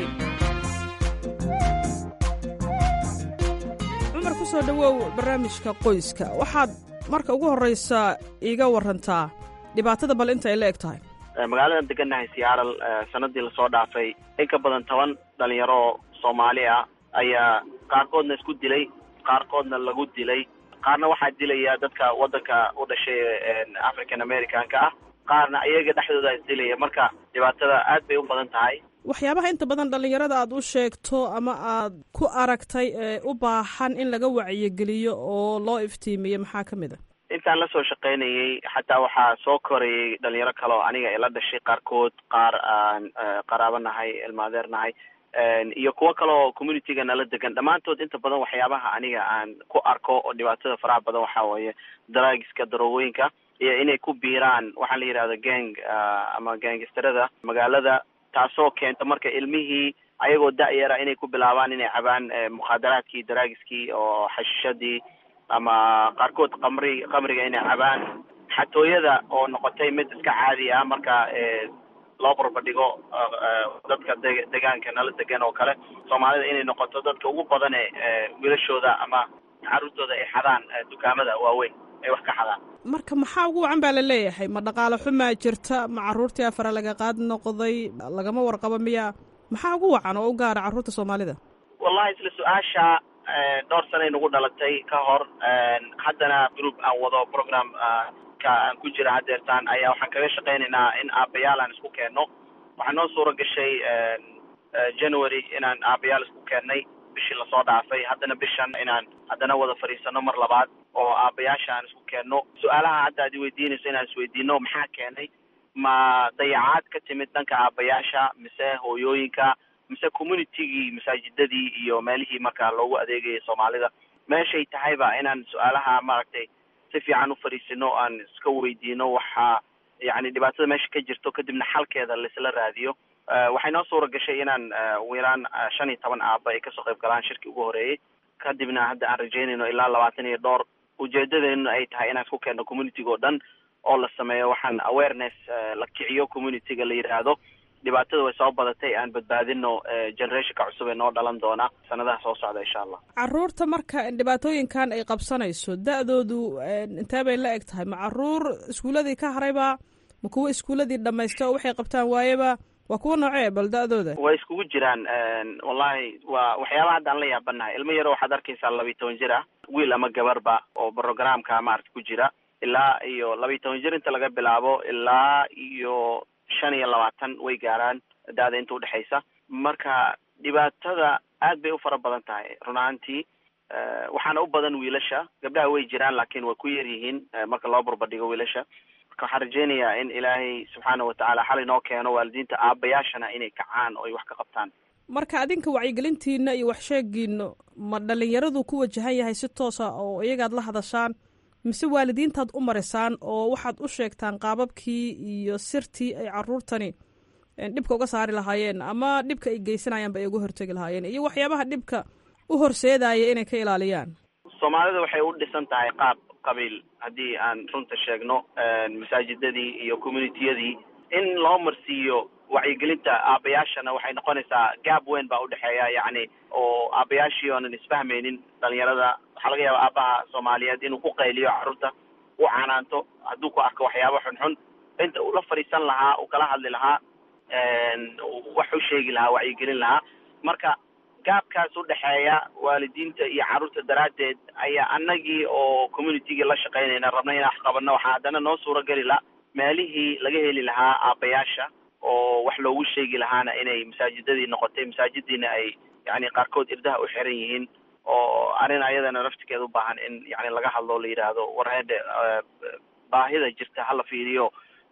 kusoo dhowow barnaamijka qoyska waxaad marka ugu horreysa iiga warantaa dhibaatada bal inta ay la eg tahay magaaladan degannahay siyaaral sanadii lasoo dhaafay in ka badan toban dhalinyaro oo soomaali ah ayaa qaarkoodna isku dilay qaarkoodna lagu dilay qaarna waxaa dilaya dadka waddanka u dhashay african americanka ah qaarna iyaga dhexdooda isdilaya marka dhibaatada aad bay u badan tahay waxyaabaha inta badan dhallinyarada aad u sheegto ama aad ku aragtay ee u baahan in laga wacyigeliyo oo loo iftiimiyo maxaa ka mid a intaan lasoo shaqaynayay xataa waxaa soo korayay dhalinyaro kale oo aniga ila dhashay qaarkood qaar aan qaraabo nahay ilmaadeer nahay iyo kuwo kale oo communityga nala degan dhammaantood inta badan waxyaabaha aniga aan ku arko oo dhibaatada faraha badan waxaa weeye daraagiska daroogooyinka iyo inay ku biiraan waxaa la yidhahda gang ama gangistarada magaalada taasoo keenta marka ilmihii ayagoo da-yara inay ku bilaabaan inay cabaan mukhaadaraadkii daraagiskii oo xashishadii ama qaarkood qamri qamriga inay cabaan xatooyada oo noqotay mid iska caadi ah marka loo barbardhigo dadka de degaanka nala degan oo kale soomaalida inay noqoto dadka ugu badan ee wiilashooda ama carruurtooda ay xadaan dukaamada waaweyn ay wax ka xadaan marka maxaa ugu wacan baa la leeyahay ma dhaqaalo xumaa jirta ma carruurtii afara laga qaad noqday lagama warqabo miya maxaa ugu wacan oo u gaara carruurta soomaalida wallahi isla su-aasha dhowr sanay nagu dhalatay ka hor haddana group aan wado program ka aan ku jira hadeertaan ayaa waxaan kaga shaqaynaynaa in aabayaal aan isku keenno waxaa noo suura gashay january inaan aabayaal isku keennay bishii lasoo dhaafay haddana bishan inaan haddana wada fadhiisano mar labaad oo aabayaasha aan isku keenno su-aalaha hadda ad iweydiinayso inaan isweydiino maxaa keenay ma dayacaad ka timid dhanka aabayaasha mise hooyooyinka mise communitygii masaajidadii iyo meelihii markaa loogu adeegayay soomaalida meeshay tahayba inaan su-aalaha maaragtay si fiican u fadhiisino aan iska weydiino waxaa yani dhibaatada meesha ka jirto kadibna xalkeeda laisla raadiyo waxay noo suura gashay inaan ugu yaraan shan iyo toban aaba ay kasoo qayb galaan shirkii ugu horeeyey kadibna hadda aan rajeynayno ilaa labaatan iyo dhowr ujeedadeenu ay tahay inaan isku keenno communitiga oo dhan oo la sameeyo waxaan awareness la kiciyo communityga la yidhaahdo dhibaatada way soo badatay aan badbaadino generationka cusub ee noo dhalan doona sanadaha soo socda insha allah caruurta marka dhibaatooyinkan ay qabsanayso da-doodu intee bay la eg tahay ma caruur iskuuladii ka harayba ma kuwa iskuuladii dhamaystay oo waxay qabtaan waayeba waa kuwa noocee bal da-dooda way iskugu jiraan wallahi waa waxyaabaha hadda aan la yaabanahay ilmo yaro waxaad arkaysaa labiyi toban jir ah wiil ama gabarba oo programka maarata ku jira ilaa iyo labiyi toban jir inta laga bilaabo ilaa iyo shan iyo labaatan way gaaraan da-da inta udhexaysa marka dhibaatada aad bay u fara badan tahay run ahaantii waxaana u badan wiilasha gabdhaha way jiraan laakiin way ku yar yihiin marka loo barbardhigo wiilasha marka waxaan rajeynayaa in ilaahay subxaana watacaala xal inoo keeno waalidiinta aabayaashana inay kacaan oo ay wax ka qabtaan marka adinka wacyigelintiina iyo waxsheegiina ma dhalinyaradu ku wajahan yahay si toosa oo iyagaad la hadashaan mise waalidiintaad u marisaan oo waxaad u sheegtaan qaababkii iyo sirtii ay caruurtani dhibka uga saari lahaayeen ama dhibka ay geysanayaanba ay uga hortegi lahaayeen iyo waxyaabaha dhibka u horseedaya inay ka ilaaliyaan soomaalida waxay u dhisan tahay qaab qabiil haddii aan runta sheegno masaajidadii iyo communitiyadii in loo marsiiyo wacyigelinta aabayaashana waxay noqonaysaa gaab weyn baa udhexeeya yacni oo aabayaashii oonan isfahmaynin dhalinyarada waxaa laga yaaba aabaha soomaaliyeed inuu ku qayliyo carruurta u canaanto hadduu ku arko waxyaaba xunxun inta ula fadhiisan lahaa uu kala hadli lahaa wax u sheegi lahaa wacyigelin lahaa marka gaabkaas udhexeeya waalidiinta iyo carruurta daraaddeed ayaa anagii oo communitygii la shaqaynayna rabnay inaan wax qabanno waxaa haddana noo suura geli la meelihii laga heli lahaa aabayaasha oo wax loogu sheegi lahaana inay masaajidadii noqotay masaajidiina ay yani qaarkood irdaha u xiran yihiin oo arrin ayadana naftigeeda u baahan in yani laga hadlo la yidhaahdo war hedhe baahida jirta hala fiiriyo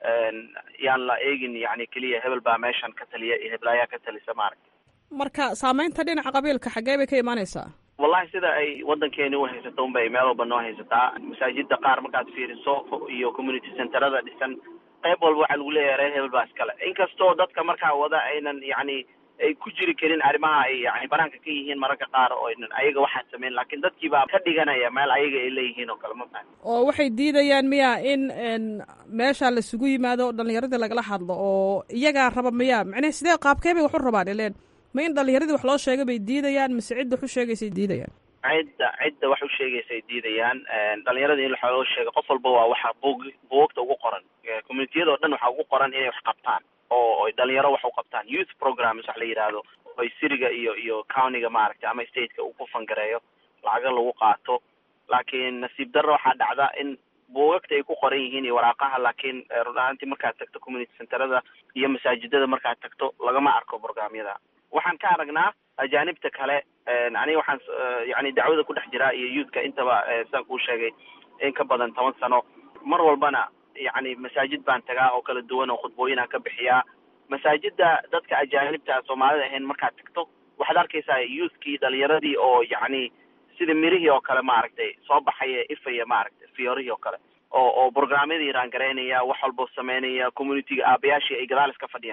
yaan la eegin yani keliya hebel baa meeshan ka taliya iyo heblaayaa ka talisa maaragta marka saameynta dhinaca qabiilka xaggee bay ka imaanaysaa wallahi sida ay waddankeeni u haysato unbay meel walba noo haysataa masaajida qaar markaad fiiriso iyo community centerada dhisan qayb walba waxaa lagu leeyahay reer hebel baa iskale inkastoo dadka markaa wada aynan yani ay ku jiri karin arrimaha ay yani banaanka ka yihiin mararka qaar oo aynan ayaga waxaa sameyn laakiin dadkii baa ka dhiganaya meel ayaga ay leeyihiin oo kale ma fahan oo waxay diidayaan miya in meesha laisugu yimaado dhalinyaradii lagala hadlo oo iyagaa raba miya macnee sidee qaabkee bay wax u rabaan ileen ma in dhalinyaradii wax loo sheegay bay diidayaan mise cidda wax u sheegaysay diidayaan cidda cidda wax u sheegaysa ay diidayaan dhalinyarada in waxa loo sheega qof walba waa waxa buug buugagta ugu qoran communitiyada oo dhan waxaa ugu qoran inay wax qabtaan oo dhalinyaro wax u qabtaan youth programs wax la yidhaahdo oy siriga iyo iyo countyga maaragtay ama stateka uu ku fangareeyo lacaga lagu qaato laakiin nasiib darro waxaa dhacda in buugagta ay ku qoran yihiin iyo waraaqaha laakiin run ahaantii markaad tagto community centerada iyo masaajidada markaad tagto lagama arko programyada waxaan ka aragnaa ajaanibta kale aniga waxaan yani dacwada ku dhex jiraa iyo youthka intaba sidaan kuu sheegay in ka badan toban sano mar walbana yani masaajid baan tagaa oo kala duwan oo khudbooyinaan ka bixiyaa masaajida dadka ajaanibta soomaalida ahayn markaad tagto waxaad arkaysaa youthkii dhalinyaradii oo yani sida mirihii oo kale maaragtay soo baxaya ifaya maaragtay fiyorihii oo kale oo oo programyadii raangaraynaya wax walbo sameynaya communityga aabayaashii ay gadaal iska fadhiyaan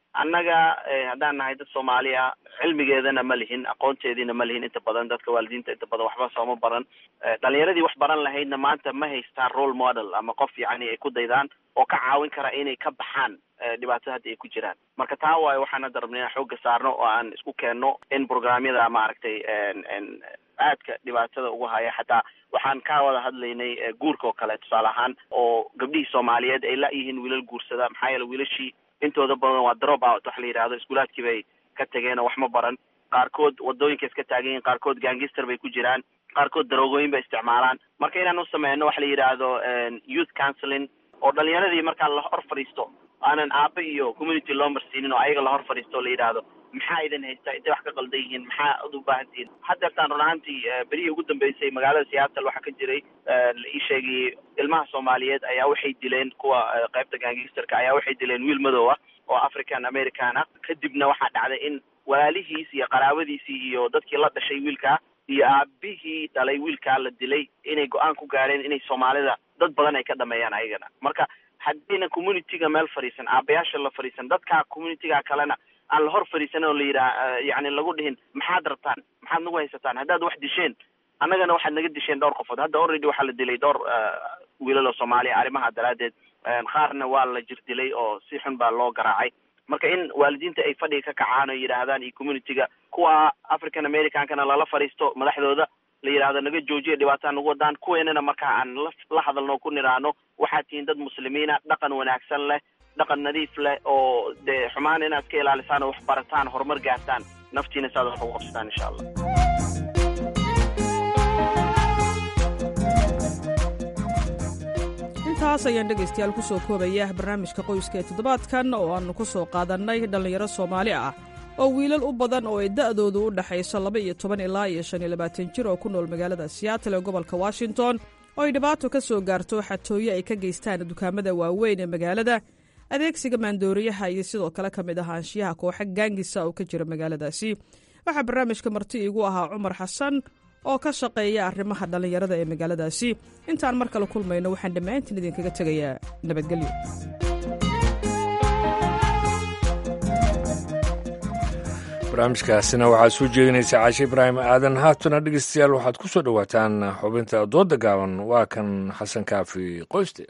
annaga haddaan nahay dad soomaaliya cilmigeedana ma lihin aqoonteediina ma lihin inta badan dadka waalidiinta inta badan waxba sooma baran dhalinyaradii wax baran lahaydna maanta ma haystaan role model ama qof yacni ay ku daydaan oo ka caawin kara inay ka baxaan dhibaatada hadda ay ku jiraan marka taa waayo waxaan hadda rabnay inaan xoogga saarno oo aan isku keenno in programyada maaragtay aadka dhibaatada ugu haya xataa waxaan ka wada hadlaynay guurka oo kale tusaale ahaan oo gabdhihii soomaaliyeed ay la-yihiin wiilal guursada maxaa yeele wiilashii intooda badan waa drop out waxa la yidhahdo iskuulaadkii bay ka tageen oo wax ma baran qaarkood wadooyinka iska taagan yihin qaarkood gangister bay ku jiraan qaarkood daroogooyin bay isticmaalaan marka inaan u sameyno waxa la yidhaahdo youth counseling oo dhalinyaradii markaa la hor fadhiisto aanan aaba iyo community loo marsiinin oo ayaga la hor fadhiisto o la yidhaahdo maxaa idin haysta intay wax ka qaldan yihiin maxaa ad u baahan tihiin hadeertaan run ahaantii berihii ugu dambeysay magaalada seattle waxaa ka jiray la ii sheegay ilmaha soomaaliyeed ayaa waxay dileen kuwa qaybta gangisterka ayaa waxay dileen wiil madow ah oo african american ah kadibna waxaa dhacday in walaalihiis iyo qaraabadiisii iyo dadkii la dhashay wiilkaa iyo aabihii dhalay wiilkaa la dilay inay go-aan ku gaareen inay soomaalida dad badan ay ka dhameeyaan ayagana marka haddayna communityga meel fadhiisan aabayaasha la fadhiisan dadka communityga kalena aan la hor fadhiisanin oo la yidhaha yani lagu dhihin maxaad rabtaan maxaad nagu haysataan haddaad wax disheen annagana waxaad naga disheen dhowr qofood hadda already waxaa la dilay dhowr wiilal oo soomaaliya arrimaha daraaddeed qaarna waa la jir dilay oo si xun baa loo garaacay marka in waalidiinta ay fadhiga ka kacaan oo yidhaahdaan iyo communityga kuwa african americankana lala fadhiisto madaxdooda la yidhahdo naga joojiya dhibaataa nagu wadaan kuweenana markaa aan la la hadalno o ku nidhaahno waxaad tihiin dad muslimiina dhaqan wanaagsan leh dhaqan nadiif leh oo dee xumaan inaad iska ilaalisaan oo wax barataan horumar gaartaan naftiina saad wax ugu qabsataan insha allah intaas ayaan dhegaystayaal ku soo koobaya barnaamijka qoyska ee toddobaadkan oo aannu ku soo qaadannay dhallinyaro soomaali ah oo wiilal u badan oo ay da'doodu u dhaxayso laba iyo toban ilaa iyo shan iyo labaatan jir oo ku nool magaalada siyaatle ee gobolka washington oo ay dhibaato ka soo gaarto xatooyo ay ka geystaan dukaamada waaweyn ee magaalada adeegsiga maandooriyaha iyo sidoo kale ka mid ahaanshiyaha kooxa gaangisa oo ka jira magaaladaasi waxaa barnaamijka marti iigu ahaa cumar xasan oo ka shaqeeya arrimaha dhallinyarada ee magaaladaasi intaan mar kale kulmayno waxaan dhammaantiin idinkaga tegayaa nabadgelyo barnaamijkaasina waxaad soo jeedinaysa caashe ibraahim aadan haatuna dhegeystayaal waxaad ku soo dhowaataan xubinta dooda gaaban waa kan xasan kaafi qoyste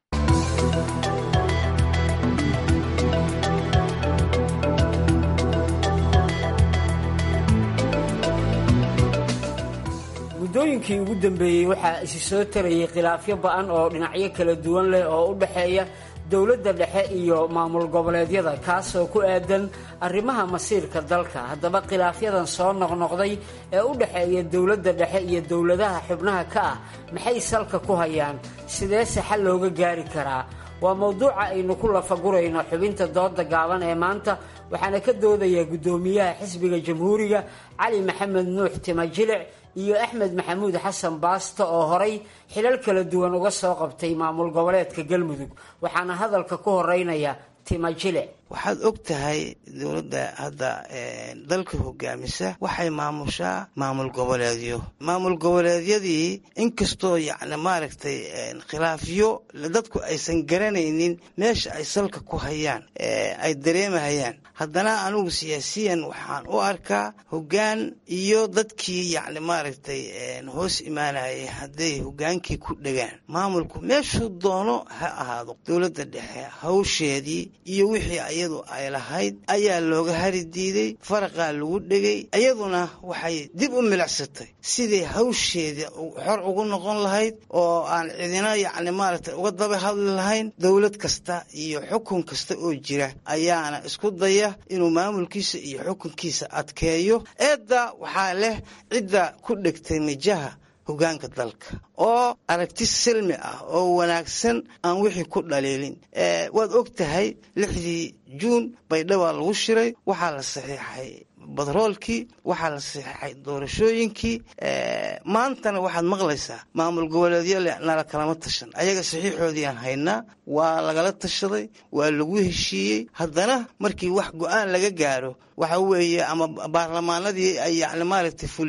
muddooyinkii ugu dambeeyey waxaa isi soo tarayay khilaafyo ba-an oo dhinacyo kala duwan leh oo u dhexeeya dowladda dhexe iyo maamul goboleedyada kaasoo ku aadan arrimaha masiirka dalka haddaba khilaafyadan soo noqnoqday ee u dhexeeya dowladda dhexe iyo dowladaha xubnaha ka ah maxay salka ku hayaan sideese xal looga gaari karaa waa mowduuca aynu ku lafagurayno xubinta dooda gaaban ee maanta waxaana ka doodaya guddoomiyaha xisbiga jamhuuriga cali maxamed nuux timajilic iyo axmed maxamuud xasan baasto oo horay xilal kala duwan uga soo qabtay maamul goboleedka galmudug waxaana hadalka ku horeynaya timajilic waxaad og tahay dowladda hadda dalka hogaamisa waxay maamushaa maamul goboleedyo maamul goboleedyadii inkastoo yacni maaragtay khilaafyo dadku aysan garanaynin meesha ay salka ku hayaan ay dareemahayaan haddana anigu siyaasiyan waxaan u arkaa hoggaan iyo dadkii yacni maaragtay hoos imaanayay hadday hoggaankii ku dhegaan maamulku meeshuu doono ha ahaado dowladda dhexe hawsheedii iyo wixii iyadu ay lahayd ayaa looga hari diiday faraqaa lagu dhegay iyaduna waxay dib u milicsatay sidai hawsheeda xor ugu noqon lahayd oo aan cidina yacni maaragtay uga daba hadli lahayn dowlad kasta iyo xukun kasta oo jira ayaana isku daya inuu maamulkiisa iyo xukunkiisa adkeeyo eedda waxaa leh cidda ku dhegtay mijaha hogaanka dalka oo aragti silmi ah oo wanaagsan aan wixii ku dhaliilin waad og tahay lixdii juun baydhaba lagu shiray waxaa la saxiixay batroolkii waxaa la saxiixay doorashooyinkii maantana waxaad maqlaysaa maamul goboleedyo nala kalama tashan ayaga saxiixoodiiaan haynaa waa lagala tashaday waa lagu heshiiyey haddana markii wax go-aan laga gaaro waxa weeye ama baarlamaanadii ay yani maaragtay fuliyaan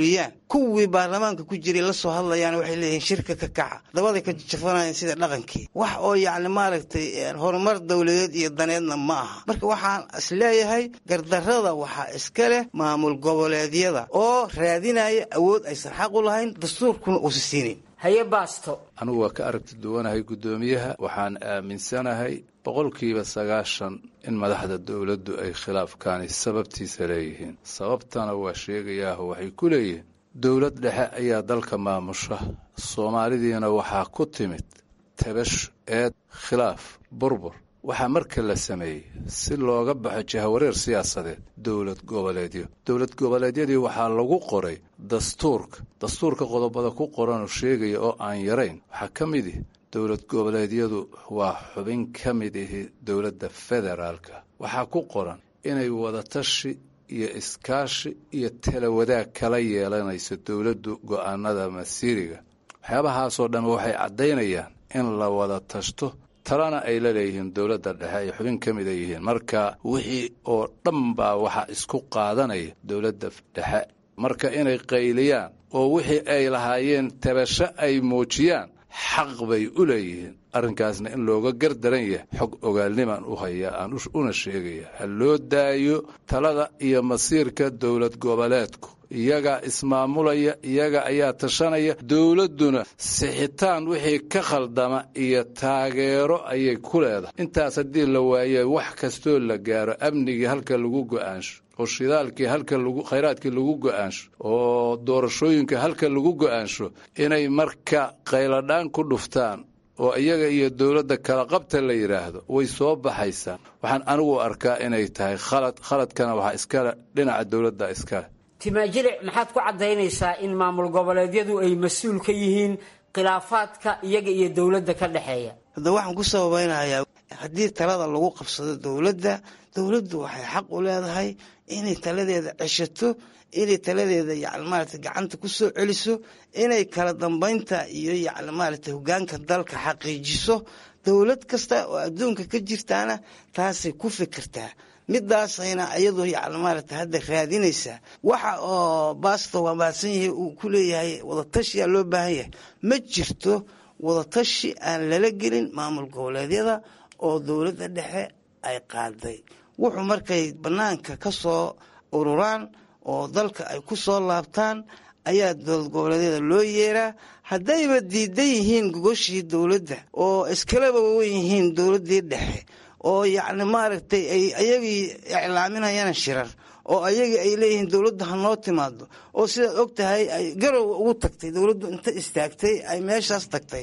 kuwii baarlamaanka ku jiray la soo hadlayaan waxay leeyihiin shirka ka kaca dabaday ka jafanayaan sida dhaqankii wax oo yacni maaragtay horumar dowladeed iyo daneedna ma aha marka waxaan is leeyahay gardarrada waxaa iska leh maamul goboleedyada oo raadinaya awood aysan xaq u lahayn dastuurkuna uusa siinin haye baasto anigu waa ka aragti duwanahay guddoomiyaha waxaan aaminsanahay boqolkiiba sagaashan in madaxda dowladdu ay khilaafkaani sababtiisa leeyihiin sababtana waa sheegayaaho waxay ku leeyihiin dowlad dhexe ayaa dalka maamusha soomaalidiina waxaa ku timid tabash eed khilaaf burbur waxaa marka la sameeyey si looga baxo jahawareer siyaasadeed dowlad goboleedyo dowlad goboleedyadii waxaa lagu qoray dastuurka dastuurka qodobada ku qoranoo sheegaya oo aan yarayn waxaa ka mid ihi dowlad goboleedyadu waa xubin ka mid ihi dowladda federaalka waxaa ku qoran inay wadatashi iyo iskaashi iyo talawadaag kala yeelanayso dowladdu go'aanada masiiriga waxyaabahaasoo dhan waxay caddaynayaan in la wada tashto talana ay la leeyihiin dowladda dhexe ay xubin ka mida yihiin marka wixii oo dhan baa waxaa isku qaadanaya dowladda dhexe marka inay qayliyaan oo wixii ay lahaayeen tabasho ay muujiyaan xaq bay u leeyihiin arrinkaasna in looga gardaran yahay xog ogaalnimaan u hayaa aan una sheegaya ha loo daayo talada iyo masiirka dowlad goboleedku iyagaa ismaamulaya iyaga ayaa tashanaya dowladduna sixitaan wixii ka khaldama iyo taageero ayay ku leedahay intaas haddii la waaye wax kastoo la gaaro amnigii halka lagu go'aansho oo shidaalkii halka lagu khayraadkii lagu go'aansho oo doorashooyinka halka lagu go'aansho inay marka qayladhaan ku dhuftaan oo iyaga iyo dowladda kala qabta la yidhaahdo way soo baxaysaa waxaan anigu arkaa inay tahay khalad khaladkana waxaa iskale dhinaca dowladda iskale timaajilic maxaad ku caddaynaysaa in maamul goboleedyadu ay mas-uul ka yihiin khilaafaadka iyaga iyo dowladda ka dhexeeya hadda waxaan ku sababaynayaa haddii talada lagu qabsado dowladda dowladdu waxay xaq u leedahay inay taladeeda ceshato inay taladeeda yani maaragtay gacanta ku soo celiso inay kala dambaynta iyo yani maaragtay hogaanka dalka xaqiijiso dowlad kasta oo adduunka ka jirtaana taasay ku fikirtaa midaasayna iyadu yani maaragtay hadda raadinaysaa waxa oo baasto waa mahadsan yahay uu ku leeyahay wadatashiyaa loo baahan yahay ma jirto wadatashi aan lala gelin maamul goboleedyada oo dowladda dhexe ay qaaday wuxuu markay bannaanka ka soo ururaan oo dalka ay ku soo laabtaan ayaa dowlad goboleedyada loo yeeraa haddayba diidan yihiin gogoshii dowladda oo iskalaba wen yihiin dowladdii dhexe oo yacni maaragtay ay ayagii iclaaminayaan shirar oo ayagii ay leeyihiin dowladdu ha noo timaado oo sidaad og tahay ay garow ugu tagtay dowladdu inta istaagtay ay meeshaas tagtay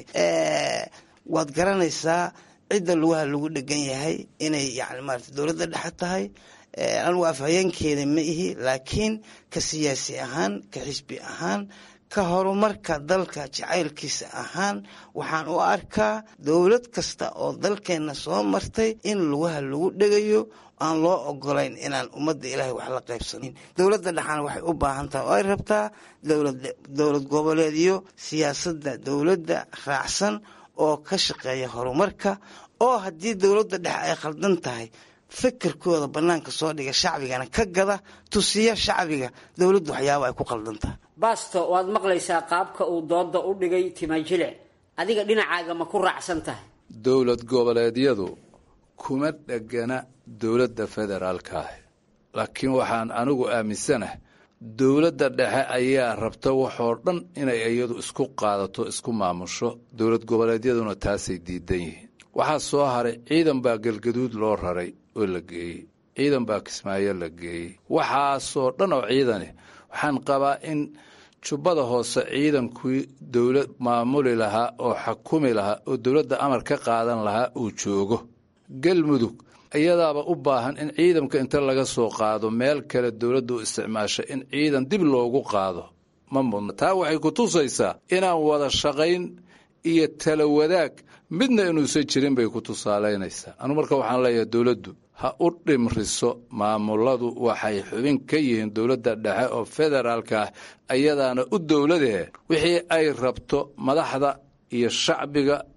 waad garanaysaa cidda lugaha lagu dhegan yahay inay yani maarata dowladda dhexe tahay anigu afhayeenkeeda ma ihi laakiin ka siyaasi ahaan ka xisbi ahaan ka horumarka dalka jacaylkiisa ahaan waxaan u arkaa dowlad kasta oo dalkeenna soo martay in lugaha lagu dhegayo aan loo ogolayn inaan ummadda ilaahay wax la qaybsanin dowladda dhexana waxay u baahan tahay oo ay rabtaa dowlad goboleedyo siyaasadda dowladda raacsan oo ka shaqeeya horumarka oo haddii dowladda dhexe ay khaldan tahay fikirkooda bannaanka soo dhiga shacbigana ka gada tusiya shacbiga dowladdu waxyaaba ay ku khaldan tahay baasto waad maqlaysaa qaabka uu dooda u dhigay timajilic adiga dhinacaaga ma ku raacsan tahay dowlad goboleedyadu kuma dhegana dowladda federaalka ah laakiin waxaan anigu aaminsanahay dowladda dhexe ayaa rabta waxoo dhan inay iyadu isku qaadato isku maamusho dowlad goboleedyaduna taasay diidan yihiin waxaa soo haray ciidan baa galgaduud loo raray oo la geeyey ciidan baa kismaayo la geeyey waxaasoo dhan oo ciidani waxaan qabaa in jubbada hoose ciidankii dowlad maamuli lahaa oo xakumi lahaa oo dowladda amar ka qaadan lahaa uu joogo galmudug iyadaaba u baahan in ciidanka inta laga soo qaado meel kale dowladda u isticmaasha in ciidan dib loogu qaado ma mudna taa waxay ku tusaysaa inaan wada shaqayn iyo tala wadaag midna inuusan jirin bay ku tusaalaynaysaa anu marka waxaan leeyahay dowladdu ha u dhimriso maamuladu waxay xubin ka yihiin dowladda dhexe oo federaalka ah ayadaana u dowladahe wixii ay rabto madaxda iyo shacbiga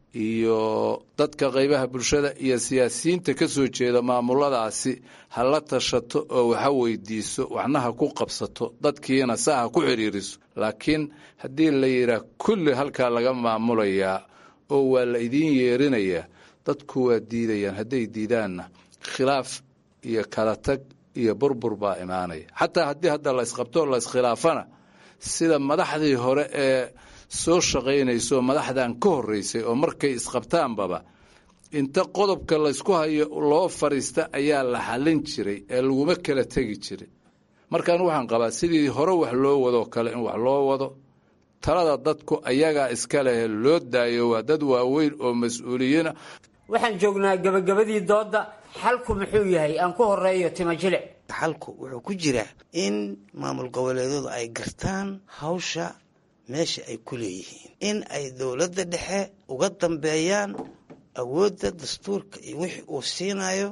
iyo dadka qaybaha bulshada iyo siyaasiyiinta ka soo jeeda maamuladaasi ha la tashato oo waxa weydiiso waxna ha ku qabsato dadkiina saa ha ku xidhiiriso laakiin haddii la yidhaah kulli halkaa laga maamulayaa oo waa la idiin yeerinayaa dadku waa diidayaan hadday diidaanna khilaaf iyo kala tag iyo burbur baa imaanaya xataa haddii hadda la isqabto la iskhilaafana sida madaxdii hore ee soo shaqaynayso madaxdan ka horreysay oo markay isqabtaanbaba inta qodobka laysku hayo loo fadhiista ayaa la xallin jiray ee laguma kala tegi jiray markaan waxaan qabaa sidii hore wax loo wadoo kale in wax loo wado talada dadku ayagaa iska lehe loo daayo waa dad waaweyn oo mas-uuliyiina waxaan joognaa gebagabadii doodda xalku muxuu yahay aan ku horeeyo timo jilic xalku wuxuu ku jiraa in maamul goboleedyadu ay gartaan hawsha meesha ay ku leeyihiin in ay dowladda dhexe uga dambeeyaan awoodda dastuurka iyo wixii uu siinayo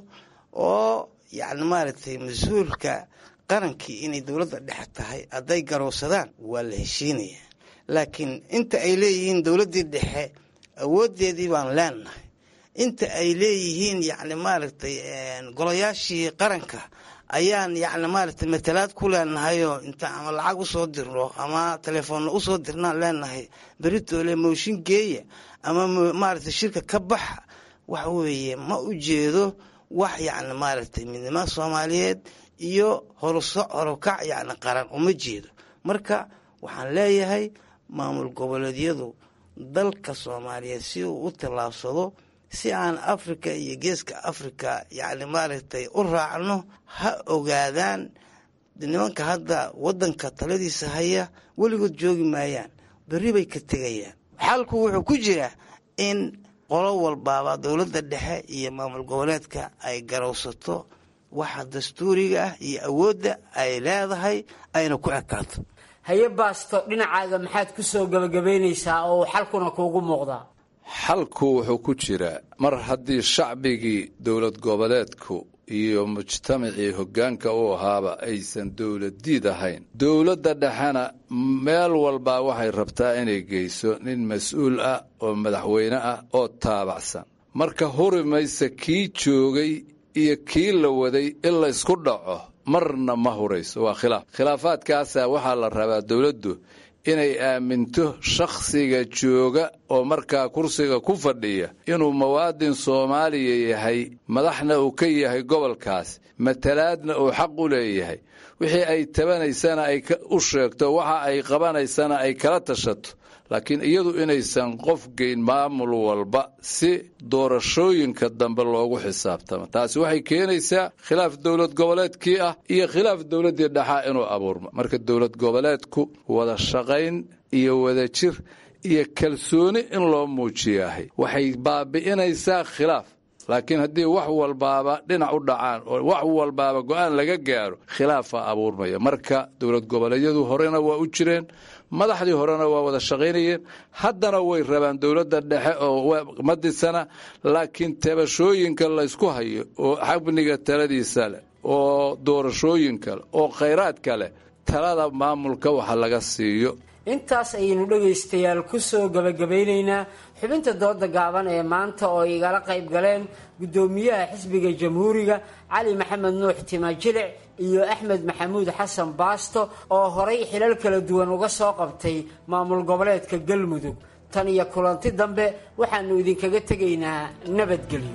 oo yacni maaragtay mas-uulka qarankii inay dowladda dhexe tahay hadday garowsadaan waa la heshiinaya laakiin inta ay leeyihiin dowladdii dhexe awooddeedii baan leenahay inta ay leeyihiin yacni maaragtay golayaashii qaranka ayaan yacni maaragtay matalaad ku leenahayoo inta ama lacag usoo dirno ama telefoonna usoo dirnaan leenahay beritoole mooshin geeya ama maaragtay shirka ka baxa waxa weeye ma u jeedo wax yacni maaragtay midnimada soomaaliyeed iyo horuso horukac yacni qaran uma jeedo marka waxaan leeyahay maamul goboleedyadu dalka soomaaliyeed si uu u tallaabsado si aan africa iyo geeska africa yacni maaragtay u raacno ha ogaadaan nimanka hadda waddanka taladiisa haya weligood joogi maayaan berri bay ka tegayaan xalku wuxuu ku jiraa in qolo walbaaba dowladda dhexe iyo maamul goboleedka ay garowsato waxa dastuuriga ah iyo awoodda ay leedahay ayna ku ekaato haye baasto dhinacaaga maxaad ku soo gebagabaynaysaa oo xalkuna kuugu muuqdaa xalku wuxuu ku jiraa mar haddii shacbigii dowlad goboleedku iyo mujtamacii hoggaanka u ahaaba aysan dowladdiid ahayn dowladda dhexena meel walbaa waxay rabtaa inay geyso nin mas-uul ah oo madaxweyne ah oo taabacsan marka huri mayse kii joogay iyo kii la waday in la ysku dhaco marna ma hurayso waa khilaaf khilaafaadkaasaa waxaa la rabaa dowladdu inay aaminto shakhsiga jooga oo markaa kursiga ku fadhiya inuu muwaadin soomaaliya yahay madaxna uu ka yahay gobolkaas matalaadna uu xaq u leeyahay wixii ay tabanaysana ay u sheegto waxa ay qabanaysana ay kala tashato laakiin iyadu inaysan qof geyn maamul walba si doorashooyinka dambe loogu xisaabtamo taasi waxay keenaysaa khilaaf dowlad goboleedkii ah iyo khilaaf dowladdii dhaxaa inuu abuurmo marka dowlad goboleedku wada shaqayn iyo wadajir iyo kalsooni in loo muujiyaahay waxay baabi'inaysaa khilaaf laakiin haddii wax walbaaba dhinac u dhacaan oo wax walbaaba go-aan laga gaaro khilaafaa abuurmaya marka dowlad goboleedyadu horena waa u jireen madaxdii horena waa wada shaqaynayeen haddana way rabaan dowladda dhexe oo madisana laakiin tabashooyinka laysku hayo oo xabniga taladiisa leh oo doorashooyinka leh oo khayraadka leh talada maamulka waxa laga siiyo intaas ayaynu dhegaystayaal ku soo gebagabaynaynaa xubinta dooda gaaban ee maanta oo igala qayb galeen guddoomiyaha xisbiga jamhuuriga cali maxamed nuux timajilic iyo axmed maxamuud xasan baasto oo horay xilal kala duwan uga soo qabtay maamul goboleedka galmudug tan iyo kulanti dambe waxaannu idinkaga tegaynaa nabadgelyo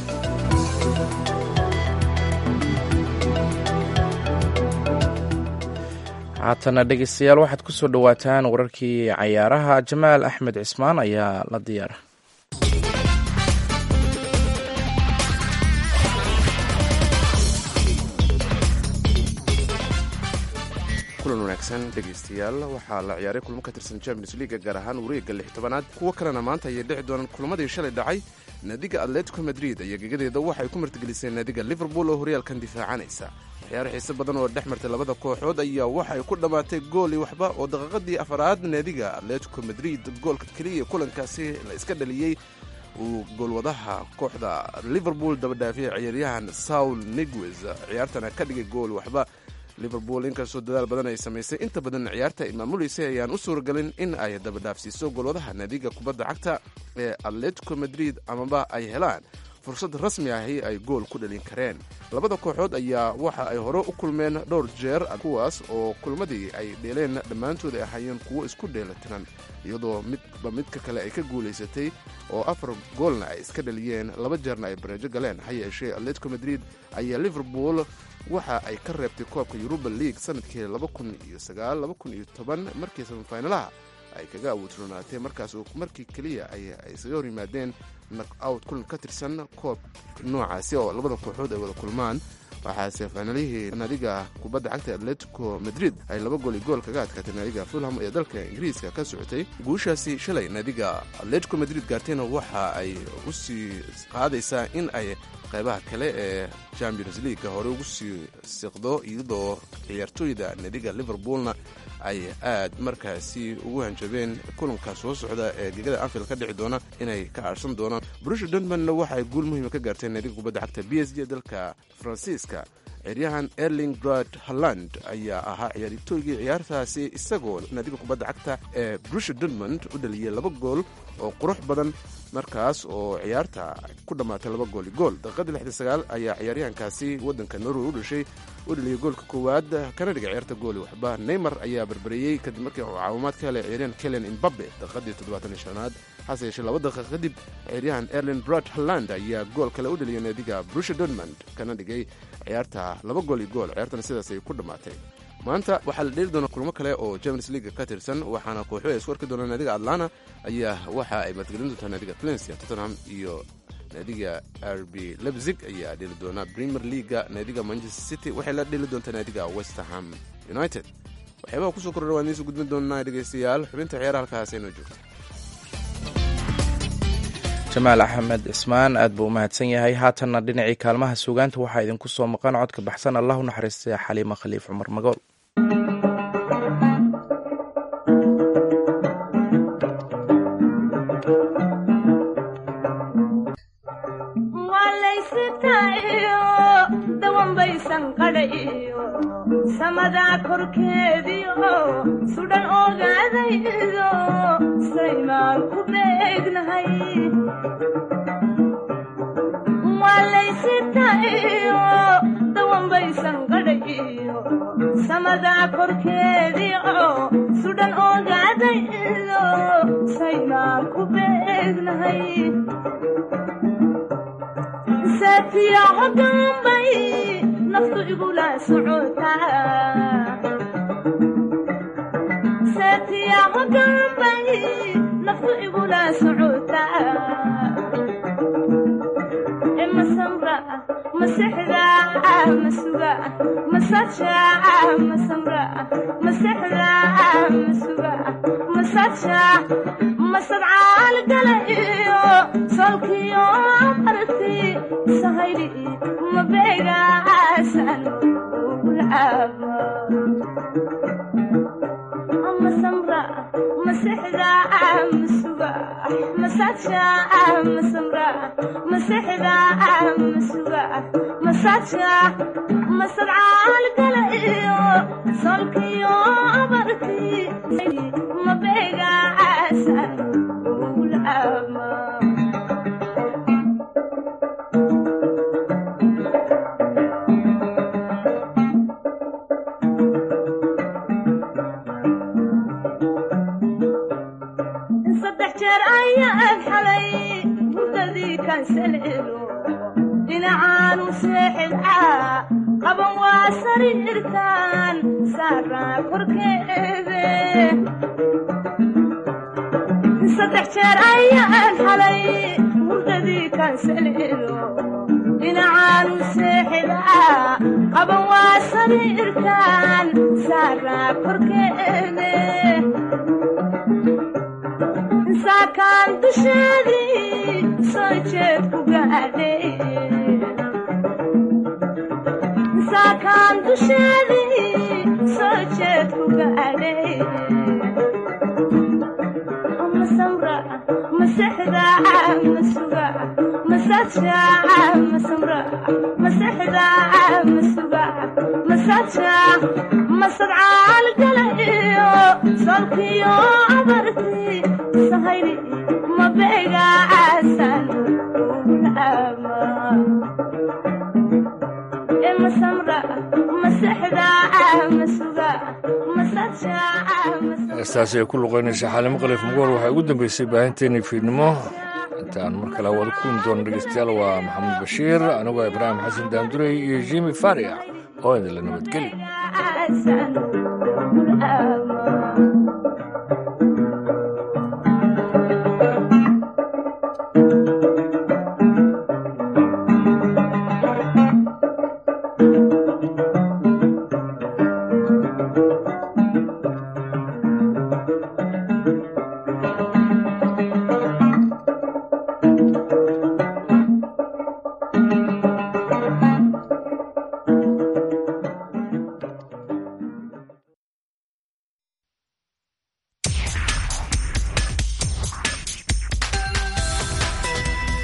haatana dhegeystayaal waxaad ku soo dhowaataan wararkii cayaaraha jamaal axmed cismaan ayaa la diyaara kulan wanaagsan dhegaystayaal waxaa la ciyaaray kulmo ka tirsan champions leaga gaar ahaan wareegga lix tobanaad kuwo kalena maanta ayay dhici doonaan kulmadii shalay dhacay naadiga atletico madrid ayaa gegadeeda waxay ku martigeliseen naadiga liverpool oo horyaalkan difaacanaysa ciyaaro xiise badan oo dhex martay labada kooxood ayaa waxay ku dhammaatay gooli waxba oo daqiiqadii afaraad naadiga atletico madrid goolka keliya kulankaasi la iska dhaliyey uu goolwadaha kooxda liverpool dabadhaafiyay ciyaaryahan saul niguez ciyaartana ka dhigay gool waxba liverpool inkastoo dadaal badan ay samaysay inta badan ciyaarta ay maamuleysay ayaan u suuragelin in ay dabadhaafsiiso golwadaha naadiga kubadda cagta ee atletico madrid amaba ay helaan fursad rasmi ahi ay gool ku dhalin kareen labada kooxood ayaa waxa ay hore u kulmeen dhowr jeer kuwaas oo kulmadii ay dheeleen dhammaantood ay ahaayeen kuwo isku dheelatiran iyadoo midba midka kale ay ka guulaysatay oo afar goolna ay iska dhaliyeen laba jeerna ay bareejo galeen ha yeeshee atletico madrid ayaa liverpool waxa ay ka reebtay koobka yuruba league sanadkii markii samifinalaha ay kaga awoodroonaatay markaas markii keliya ay isaga hor yimaadeen nak out kulan ka tirsan koob noocaasi oo labada kooxood ay wada kulmaan waxaase finaalihii naadiga kubadda cagta atletico madrid ay laba gool iyo gool kaga adkaatay naadiga fulham ee dalka ingiriiska ka socotay guushaasi shalay naadiga atletico madrid gaartayna waxa ay u sii qaadaysaa in ay qaybaha kale ee champions leaguega hore ugu sii siqdo iyadoo ciyaartooyda naadiga liverpoolna ay aad markaasi ugu hanjabeen kulanka soo socda ee gegada anfield ka dhici doona inay ka aarsan doonaan brusha dortmundna waxa ay guul muhiima ka gaarteen naadiga kubadda cagta b s g dalka faransiiska ciyaaryahan erling brad holland ayaa ahaa ciyaaritoygii ciyaartaasi isagoo naadiga kubadda cagta ee brusha dortmund u dhaliyay laba gool oo qurux badan markaas oo ciyaarta ku dhammaatay laba gooli gool daqiiqadii lixda sagaal ayaa ciyaaryahankaasi waddanka norway u dhashay u dhaliyay goolka koowaad kana dhiga ciyaarta gooli waxba neymar ayaa barbareeyey kadib markii uu caawimaad ka helay ciyaaryahan kelen imbabe daqiiqadii toddobaatan iyo shanaad hase yeeshee laba daqiiqa kadib ciyaaryahan erlin brad holland ayaa gool kale u dhaliyay naadiga brusha dortmund kana dhigay ciyaarta laba gool iyo gool ciyaartana sidaas ay ku dhammaatay maanta waxaa la dheeli doona kulmo kale oo champions league ka tirsan waxaana kooxo ay isku arki doonaan naadiga atlana ayaa waxa ay madgelin doontaa naadiga valencia tottenham iyo naadiga r b lebzig ayaa dheeli doona premier leaga naadiga manchester city waxay la dheeli doontaa naadiga westerham united waxyaabaha kusoo kordha waan idiinsu gudbin doonaa dhegeystayaal xubinta ciyaara halkaas aynoo joogta jamaal axmed cismaan aad buu u mahadsan yahay haatanna dhinacii kaalmaha suugaanta waxaa idinku soo maqan codka baxsan allah u naxariistay xaliima khaliif cumar magool samadaa korkeediio sudhan ogaadaydo saymaan ku beegnahay waalaysitayo dawanbaysan qadhayo samadaa korkeediio sudhan ogaadaydo saymaan ku beegnahay saatiya hogaanbay naftu igula socotasaatiya hogaanbay naftu igula socotaa e masamra masexda masuga masaja masamra masexda masuga masaja masadcaal gala iyo solkiyo arti sahayli mabeegaasan ugulcaaba masamra masexda masuga masaja masamra masexda masuga masaja masadcaal gala iyo solkiyo abarti mabeegaasan ugulcaaba saddex jeer ayaan xalay hurdadii kansaleelo dhinacaanu seexidcaa qaban waa sariirtaan saaraa korkeede saddex jeer ayaan xalay hurdadii kansaleelo dhinacaanu seexidcaa qaban waa sariirtaan saaraa korkeede saakaan dusheedii soo jeed ku gaadhay saakaan dusheedii soo jeed ku gaadhay masamra masexda masuga masa masaja masamra masexda masuga masaja masadcaal gala iyo solkiyo abarti sahayli mabega casan ama masamra masexda masuga masaja heestaasi ay ku luqaynaysa xaalimo khaliif mugoor waxaa ugu dambeysay baahinteennii fiidnimo intaan mar kale wada kulmi doono dhegeystayaal waa maxamed bashiir anigoo ibraahim xasan daamdurey iyo jimi faria oo idinla nabadgeli ama